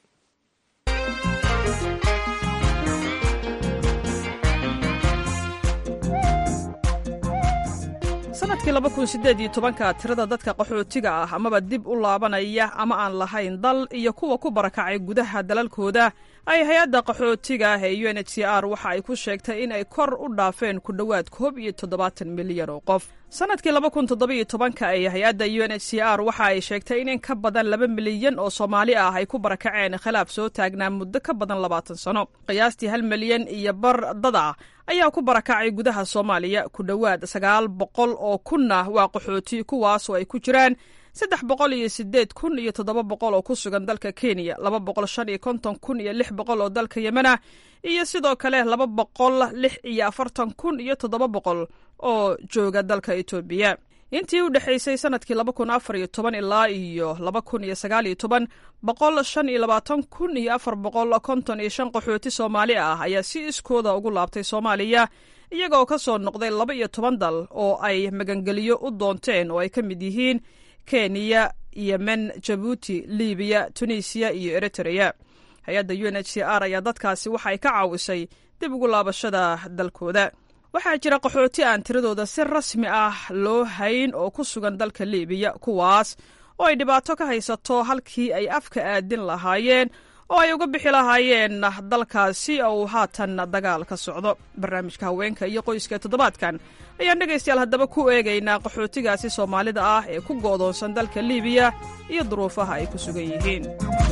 sanadkii laba kun siddeed iyo tobanka tirada dadka qaxootiga ah amaba dib u laabanaya ama aan lahayn dal iyo kuwa ku barakacay gudaha dalalkooda ay hay-adda qaxootiga ah ee u n h c r waxa ay ku sheegtay in ay kor u dhaafeen ku dhowaad koob iyo toddobaatan milyan oo qof sanadkii laba kun toddobiyo tobanka ee hay-adda u n h c r waxa ay sheegtay in in ka badan laba milyan oo soomaali ah ay ku barakaceen khilaaf soo taagnaa muddo ka badan labaatan sano qiyaastii hal milyan iyo bar dad ah ayaa ku barakacay gudaha soomaaliya ku dhowaad sagaal boqol oo kunna waa qaxooti kuwaasoo ay ku jiraan saddex boqol iyo sideed kun iyo toddoba boqol oo ku sugan dalka kenya laba boqol shan iyo konton kun iyo lix boqol oo dalka yemena iyo sidoo kale laba boqol lix iyo afartan kun iyo toddoba boqol oo jooga dalka etoobiya intii u dhexaysay sanadkii laba kun afar iyo toban ilaa iyo laba kun iyo sagaal iyo toban boqol shan iyo labaatan kun iyo afar boqol konton iyo shan qaxooti soomaali ah ayaa si iskooda ugu laabtay soomaaliya iyagoo ka soo noqday laba iyo toban dal oo ay magangeliyo u doonteen oo ay ka mid yihiin kenya yemen jabuuti libiya tunisiya iyo eritreya hay-adda u n h c r ayaa dadkaasi waxa ay ka caawisay dib ugu laabashada dalkooda waxaa jira qaxooti aan tiradooda si rasmi ah loo hayn oo ku sugan dalka libiya kuwaas oo ay dhibaato ka haysato halkii ay afka aadin lahaayeen oo ay uga bixi lahaayeen dalkaasi oo uu haatan dagaal ka socdo barnaamijka haweenka iyo qoyska ee toddobaadkan ayaan dhegaystayaal haddaba ku eegaynaa qaxootigaasi soomaalida ah ee ku go'doonsan dalka libiya iyo duruufaha ay ku sugan yihiin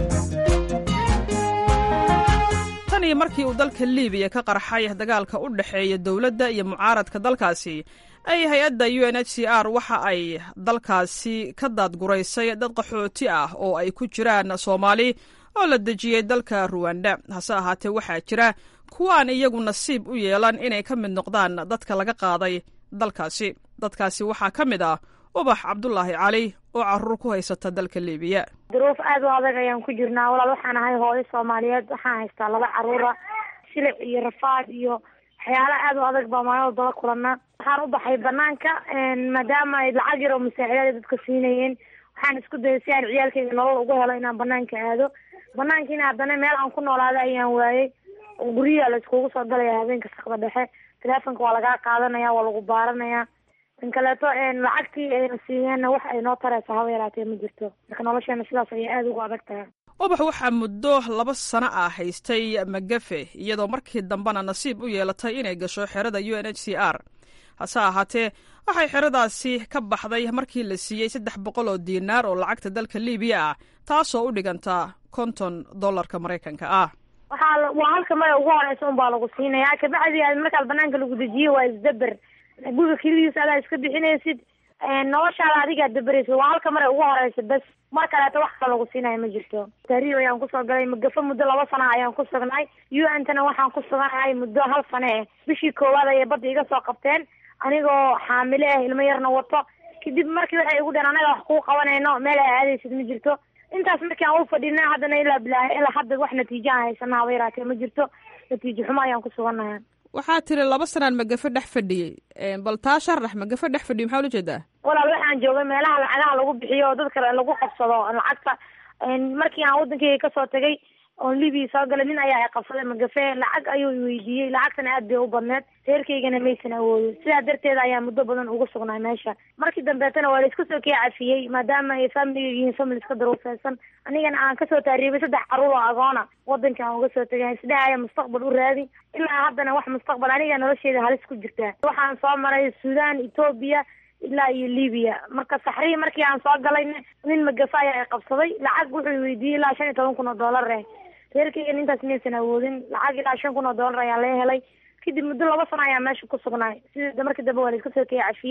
tan iyo markii uu dalka libiya ka qarxay dagaalka u dhexeeya dowladda iyo mucaaradka dalkaasi ay hay-adda u n h c r waxa ay dalkaasi ka daadguraysay dad qaxooti ah oo ay ku jiraan soomaali oo la dejiyey dalka ruwanda hase ahaatee waxaa jira kuwaan iyagu nasiib u yeelan inay ka mid noqdaan dadka laga qaaday dalkaasi dadkaasi waxaa ka mid ah ubax cabdulaahi cali oo caruur ku haysata dalka libiya duruuf aad u adag ayaan ku jirnaa walaal waxaan ahay hooyo soomaaliyeed waxaan haystaa laba caruura silic iyo rafaad iyo waxyaala aad u adag baa maalin daba kulana waxaan u baxay banaanka maadaama ay lacag yar oo masaaxidaad dadka siinayeen waxaan isku dayay si aan ciyaalkayga nolol ugu helo inaan banaanka aado banaankiina haddana meel aan ku noolaada ayaan waayey guryaha la iskugu soo galaya habeenka sakda dhexe teleefonka waa lagaa qaadanaya waa lagu baaranaya tan kaleeto lacagtii ayna siiyeenna wax ay noo tareysa haba yaraatee ma jirto marka nolosheena sidaas ayay aada ugu adag tahay ubax waxaa muddo laba sano ah haystay magafe iyadoo markii dambena nasiib u yeelatay inay gasho xerada u n h c r hase ahaatee waxay xeradaasi ka baxday markii la siiyey saddex boqol oo diinaar oo lacagta dalka libiya ah taasoo u dhiganta konton dollarka maraykanka ah waxaa waa halka maya ugu horeysa unbaa lagu siinaya kabacdi markaad banaanka lagu dejiye waa isdaber guriga kelidiisa adaa iska bixinaysid noloshaada adigaa daberaysid waa halka mare ugu horeysa bes mar kaleeto wax kale lagu siinaya ma jirto tahriib ayaan kusoo galay magafo muddo laba sana ayaan ku sugnay u n tana waxaan ku suganahay muddo hal sane eh bishii koowaad ayay badda iga soo qabteen anigoo xaamile ah ilmo yarna wato kadib markii waxay igu dheen anaga wax kuu qabanayno meel ay aadaysid ma jirto intaas markii aan u fadhina haddana ilaa bilaa ilaa hadda wax natiijo aan haysana haba yaraatee ma jirto natiijo xumo ayaan ku suganahay waxaa tiri laba sanaan magafe dhex fadhiyey bal taa sharax magafe dhex fadhiyo maxaa ula jeedaa walaal waxaan joogay meelaha lacagaha lagu bixiyo oo dadka lagu qabsado lacagta markii aan wadankeyga kasoo tagay oon libiya soo galay nin ayaa i qabsaday magafe lacag ayuu iweydiiyey lacagtana aad bay u badneed reerkaygana maysan awoodin sidaa darteed ayaa muddo badan uga sugnaa meesha markii dambeetana waa la iska soo kee cafiyey maadaama ay familiga yihiin family iska daruufeysan anigana aan kasoo taariibay saddex caruur oo agoona wadanka aan uga soo tagay isdhahaya mustaqbal u raadi ilaa haddana wax mustaqbal aniga nolosheeda halis ku jirtaa waxaan soo maray sudan etoobiya ilaa iyo libiya marka saxrihi markii aan soo galayna nin magafe ayaa i qabsaday lacag wuxuu weydiiyey ilaa shan iyo toban kun oo dollar eh reerkaygan intaas maysan awoodin lacag ilaa shan kun oo dollar ayaa laga helay kadib muddo laba sano ayaa meesha ku sugnaay sida markii dambe waa la iska soo kee cafiyey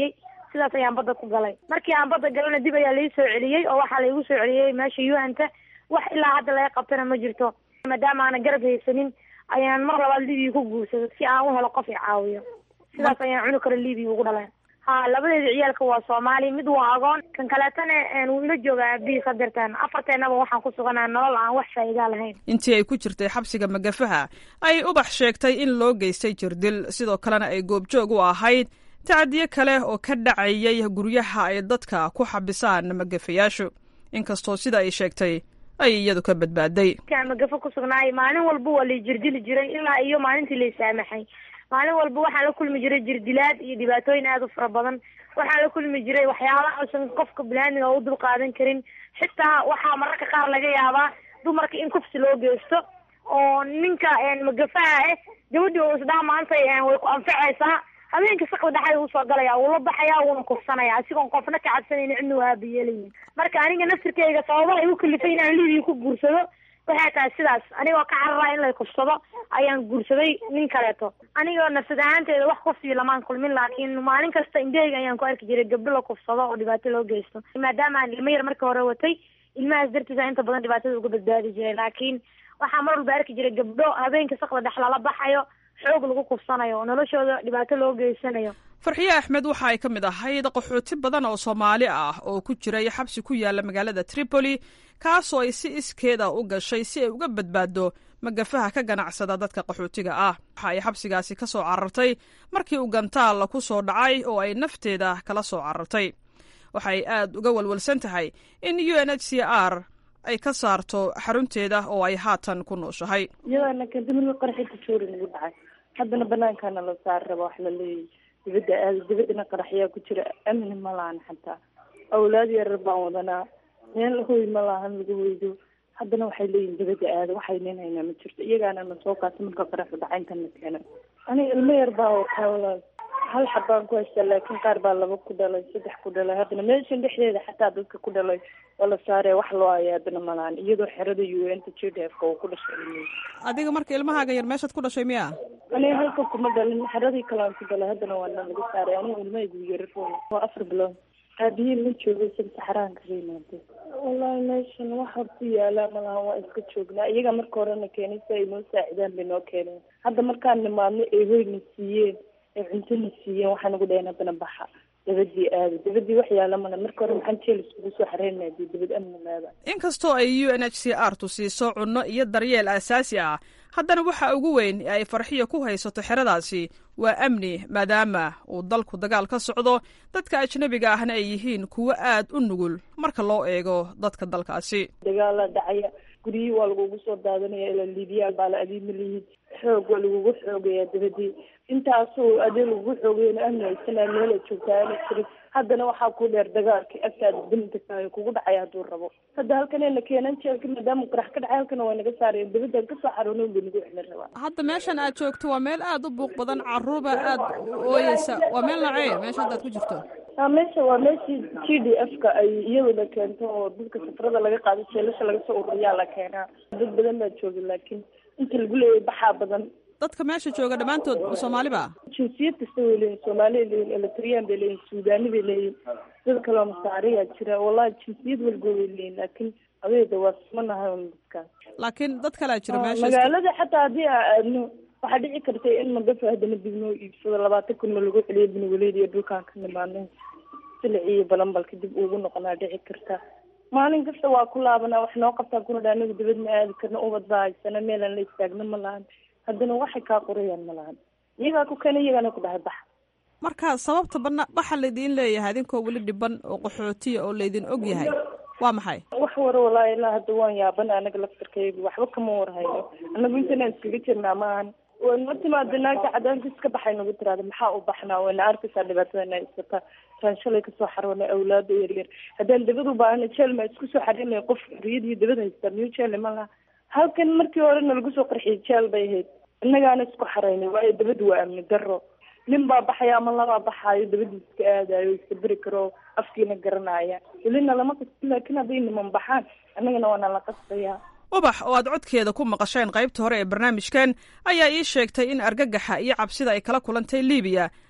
sidaas ayaan badda ku galay markii aan badda galana dib ayaa lai soo celiyey oo waxaa laigu soo celiyey meesha un-ta wax ilaa hadda laga qabtana ma jirto maadaama aanan garab haysanin ayaan mar labaad libiya ku guursado si aan u helo qof i caawiyo sidaas ayaan cuni karo libiya ugu dhaleen ha labadeeda ciyaalka waa soomaali mid waa agoon kan kaleetana wuu ila joogaa aabihii sadirtan afarteenaba waxaan ku suganaa nolol aan wax faa'iidaa lahayn intii ay ku jirtay xabsiga magafaha ay ubax sheegtay in loo geystay jirdil sidoo kalena ay goobjoog u ahayd tacadiyo kale oo ka dhacayay guryaha ay dadka ku xabisaan magafayaashu inkastoo sida ay sheegtay ay iyadu ka badbaaday markaan magafo ku sugnaay maalin walba waa lay jirdili jiray ilaa iyo maalintii lay saamaxay maalin walba waxaan la kulmi jiray jirdilaad iyo dhibaatooyin aada u fara badan waxaan la kulmi jiray waxyaabaha uusan qofka biniaadmiga u dul qaadan karin xitaa waxaa mararka qaar laga yaabaa dumarka in kufsi loo geysto oo ninka magafaha ah gabadhii oo isdhaha maantay way ku anfacaysaa habeenka sakda dhexda usoo galaya wuu la baxaya wuuna kufsanaya asigoon qofna ka cabsanayni cidna waa aabayeelayin marka aniga naftirkeyga sababaha igu kalifay inaan libiya ku guursado waxay tahay sidaas anigoo ka carara in lay kufsado ayaan guursaday nin kaleeto anigoo nafsad ahaanteeda wax kufsiyo lamaan kulmin laakiin maalin kasta indhaheyga ayaan ku arki jiray gabdho la kufsado oo dhibaato loo geysto maadaama aan ilmo yar marka hore watay ilmahaas dartiisa inta badan dhibaatada uga badbaadi jiray laakiin waxaa mar walba arki jiray gabdho habeenka sakda dhex lala baxayo xoog lagu kufsanayo oo noloshooda dhibaato loo geysanayo farxiye axmed waxa ay ka mid ahayd qaxooti badan oo soomaali ah oo ku jiray xabsi ku yaala magaalada tripoli kaasoo ay si iskeeda u gashay si ay uga badbaado magafaha ka ganacsada dadka qaxootiga ah waxa ay xabsigaasi ka soo carartay markii uu gantaal ku soo dhacay oo ay nafteeda kala soo carartay waxay aad uga walwalsan tahay in u n h c r ay ka saarto xarunteeda oo ay haatan ku nooshahay iyadana kadibna qarxinta joori nagu dhacay haddana banaankaana la saari raba wax la leeyahy dibadda aada dibadana qaraxyaa ku jira amni ma lahan xataa awlaad yarar baan wadanaa meel hoy ma lahan lagu hoydo haddana waxay leeyihin dibadda aada waxay nin haynaa ma jirto iyagaana na soo kaasa marka qaraxu dhacayntana keena aniga ilmo yar baa wataa walaal hal xabaan ku haystaa laakiin qaar baa laba ku dhalay saddex ku dhalay haddana meeshan dhexdeeda xataa dadka ku dhalay oo la saaree wax loo haya haddana malahan iyadoo xerada u n ta j d f ka uu ku dhashay adiga marka ilmahaaga yar meeshaad ku dhashay miya aniga halka kuma dhalin xeradii kalean ku dhalay haddana waana laga saaray aniga ilmahaygu yarar waa afar bilood aabihii ma joogay san saxaraanka ka yimaade wallahi meeshan waxa ku yaala malahan waa iska joognaa iyaga marka horena keenay si ay noo saacidaan bay noo keeneen hadda markaan nimaadno ay hoyna siiyeen ay cuntona siiyeen waxaa nagu dhaheen haddana baxa dabadii aada dabadii wax yaala male marka hore maxaan jeel iskugu soo xareynaya dee dabad amni leeda inkastoo ay u n h c r tu siiso cunno iyo daryeel aasaasi ah haddana waxa ugu weyn ee ay farxiya ku haysato xeradaasi waa amni maadaama uu dalku dagaal ka socdo dadka ajnabiga ahna ay yihiin kuwo aad u nugul marka loo eego dadka dalkaasi dagaala dhacaya guryihii waa lagugu soo daadanaya ilaa liibiyaal baa la adiima lihiid xoog waa lagugu xoogayaa dabadii intaasoo adee lagugu xoogayana amni haysanaa meela joogtaa ana jirin haddana waxaa ku dheer dagaalkii agtaada damdakaayo kugu dhacaya hadduu rabo hadda halkanayna keenan jeelka maadaama qarax ka dhacay halkana waa naga saaraya dabadaan kasoo xaroonoon ba nagu xilin rabaa hadda meeshan aad joogto waa meel aad u buuq badan caruurba aad u ooyeysa waa meel nacee meesha hadda aad ku jirto a meesha waa meeshii g d f ka ay iyaduna keento oo dadka safarada laga qaado jeelasha laga soo ururiyaa la keenaa dad badan baa jooga laakiin inta lagu leeyahay baxaa badan dadka meesha jooga dhammaantood soomaali ba jinsiyad kasta way leeyihin soomaaliay leeyihin eritreyaan bay leeyihin suudani bay leeyihin dad kaleo masaariyaa jira wallahi jinsiyad walgood way leeyihin laakiin adeeda waa sumanahay un dadkaas laakiin dad kalea jira meesha magaalada xataa haddii aa aadno waxaa dhici karta in magafa haddana dib noo iibsado labaatan kun ma lagu celiyo benwaleed iyo dhulkaan ka nimaadno silic iyo balambalka dib ugu noqonaa dhici karta maalin kasta waa ku laabanaa wax noo qabtaa kuna dha anagu dibad ma aadi karno ubad baa haysana meelaan la istaagno ma lahan haddana waxay kaa qorayaan ma lahan iyagaa ku keena iyagaana ku dhahay bax marka sababta bana waxa laydin leeyahay idinkoo weli dhiban oo qaxootiya oo laydin og yahay waa maxay wax wara walaahi ilaa hadda waan yaaban anaga laftarkaygu waxba kama warhayno anagu intanaan iskaga jirnaa maahan wayna timaada naagta cadaanka iska baxay nagu tiraada maxaa u baxnaa wayna arkaysaa dhibaatadana isata taan shalay kasoo xaroonay awlaada yaryar haddaan dabad u baahana jeel maa isku soo xarinaya qof riyad iyo dabad haystaa miyu jeel ma laha halkan markii horena lagu soo qarxiyay jeel bay ahayd innagaana isku xaraynay waayo dabad waa amni daro nin baa baxaya ama labaa baxaayo dabadii iska aadayo iska beri karo afkiina garanaya welina lama qasbi laakiin hadday niman baxaan annagana waana la qasbayaa ubax oo aad codkeeda ku maqasheen qaybta hore ee barnaamijkan ayaa ii sheegtay in argagaxa iyo cabsida ay kala kulantay libiya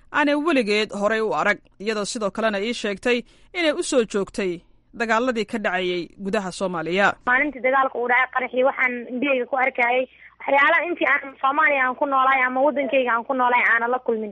aanay weligeed horay u arag iyadoo sidoo kalena ii sheegtay inay u soo joogtay dagaaladii ka dhacayay gudaha soomaaliya maalintii dagaalka uu dhacay qaraxii waxaan indhahayga ku arkayay waxyaalaha intii aan soomaaliya aan ku noolaay ama waddankayga aan ku noolaay aanan la kulmin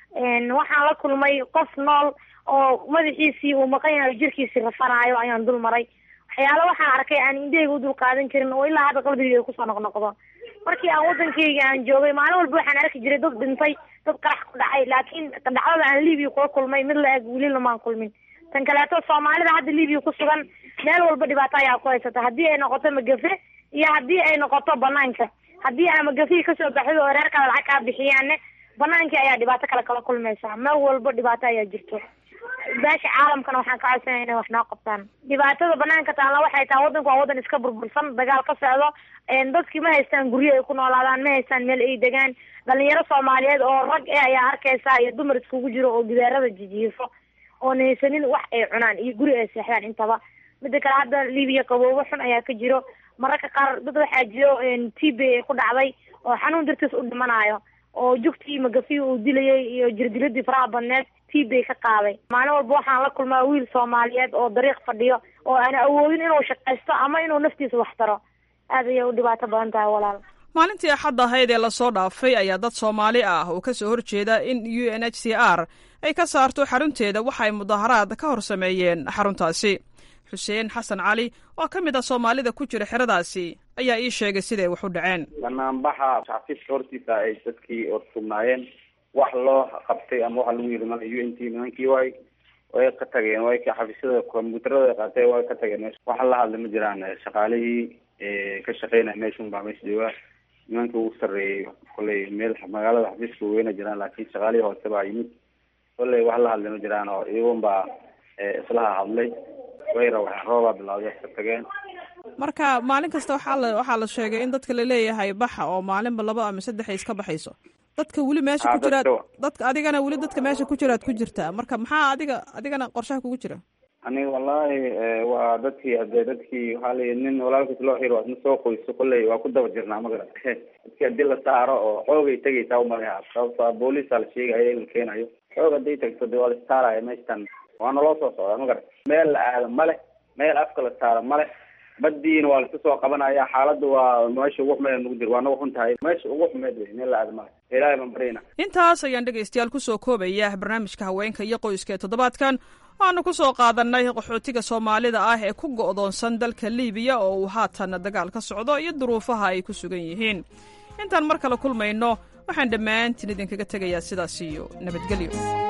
waxaan la kulmay qof nool oo madaxiisii uu maqan yahay jirkiisii rafanaayo ayaan dul maray waxyaala waxaan arkay aan indhahayga u dul qaadan karin oo ilaa hadda qalbigayga kusoo noqnoqdo markii aan waddankayga aan joogay maalin walba waxaan arki jiray dad dhintay dad qarax ku dhacay laakiin dhacdada aan libiya kula kulmay mid la eg weli lamaan kulmin tan kaleeto soomaalida hadda libiya ku sugan meel walba dhibaato ayaa ku haysata haddii ay noqoto magafe iyo haddii ay noqoto banaanka haddii aa magafihii kasoo baxdo oo reerkaada lacag kaa bixiyaanne banaankii ayaa dhibaato kale kala kulmaysaa meel walba dhibaato ayaa jirto beesha caalamkana waxaan ka codsanaya inay wax noo qabtaan dhibaatada banaanka taalla waxay tahay waddanku waa waddan iska burbursan dagaal ka socdo dadkii ma haystaan guryo ay ku noolaadaan ma haystaan meel ay degaan dhalinyaro soomaaliyeed oo rag e ayaa arkaysaa iyo dumar iskugu jiro oo gidaarada jijiifo oon haysanin wax ay cunaan iyo guri ay seexdaan intaba mida kale hadda libiya qaboobo xun ayaa ka jiro mararka qaar dad waxaa jiro t b ay ku dhacday oo xanuun dartiis u dhimanayo oo jugtii magafii uu dilayay iyo jirdiladii faraha badneed t bay ka qaaday maalin walba waxaan la kulmaa wiil soomaaliyeed oo dariiq fadhiyo oo aan awoodin inuu shaqaysto ama inuu naftiisa wax taro aad ayay u dhibaato badan tahay walaal maalintii axadda ahayd ee lasoo dhaafay ayaa dad soomaali ah oo ka soo horjeeda in u n h c r ay ka saarto xarunteeda waxa ay mudaharaad ka hor sameeyeen xaruntaasi xuseen xasan cali oo ka mid ah soomaalida ku jira xeradaasi ayaa ii sheegay siday wax u dhaceen banaanbaxa xafiiska hortiisa ay dadkii orsugnaayeen wax loo qabtay ama waxa lagu yiri mana u n t nimankii way way ka tageen way ka xafiisyada kombyuutarada qaatay way ka tageen meesha waxa la hadla ma jiraan shaqaalihii ka shaqeynaya meeshun baa meesha jooga nimankii ugu sarreeyey kolley meel magaalada xafiiska weyna jiraan laakiin shaqaalihii hoose baa yimid kolley wax la hadla ma jiraan oo iyagun baa islaha hadlay way rawaxeen roobaa bilawday ka tageen marka maalin kasta waxaa la waxaa la sheegay in dadka laleeyahay baxa oo maalinba laba ama saddex ay iska baxayso dadka weli meesha ku jiraad dadka adigana weli dadka meesha ku jiraad ku jirtaa marka maxaa adiga adigana qorshaha kugu jira aniga wallahi waa dadkii hadee dadkii waxaa layi nin walaalkiis loo xiro adna soo qoyso kolley waa ku daba jirnaa magara dadkii hadii la saaro oo xoogay tegaysaa umalaha sababto booliisa la sheegaya in la keenayo xoog haday tagto de waa la istaaraya meeshtan waana loo soo socdaa magara meel la aado male meel afka la saaro male badiina waa laska soo qabanaya xaaladda waa meesha ugu xumeed nagu jir waa nagu xun tahay meesha ugu xumeed wey meel la aado male ilaahay baan baryayna intaas ayaan dhegaystayaal kusoo koobaya barnaamijka haweenka iyo qoyska ee toddobaadkan waanu ku soo qaadanay qaxootiga soomaalida ah ee ku go'doonsan dalka liibiya oo uu haatan dagaal ka socdo iyo duruufaha ay ku sugan yihiin intaan mar kale kulmayno waxaan dhammaantiin idinkaga tegayaa sidaas iyo nabadgelyo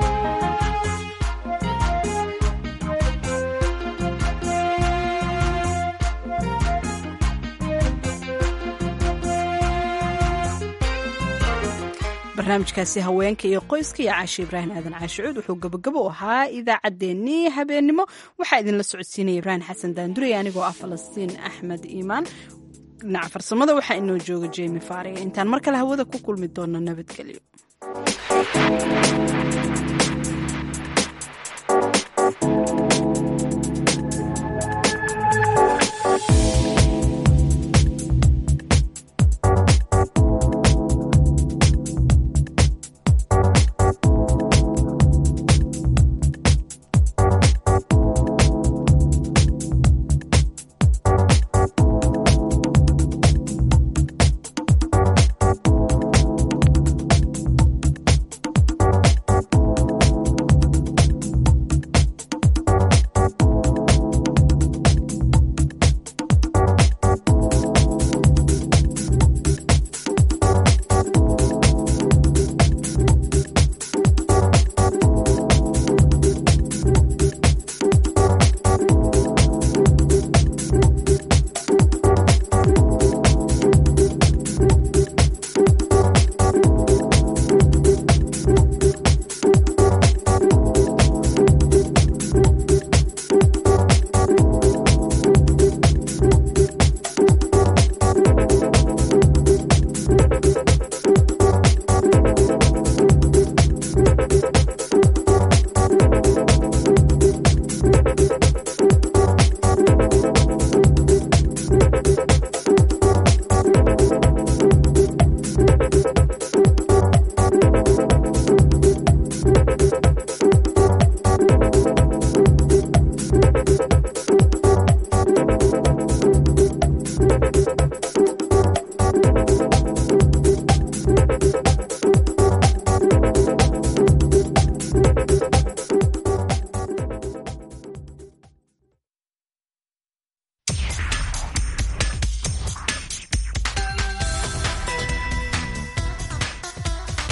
barnaamijkaasi haweenka iyo qoyska iyo caashi ibraahim aadan caashicuud wuxuu gabagabo u ahaa idaacaddeenii habeennimo waxaa idinla socodsiinaya ibraahim xasan daandurey anigoo ah falastiin axmed iimaan dhinaca farsamada waxaa inoo jooga jemi faariga intaan mar kale hawada ku kulmi doonno nabadgelyo Thank you.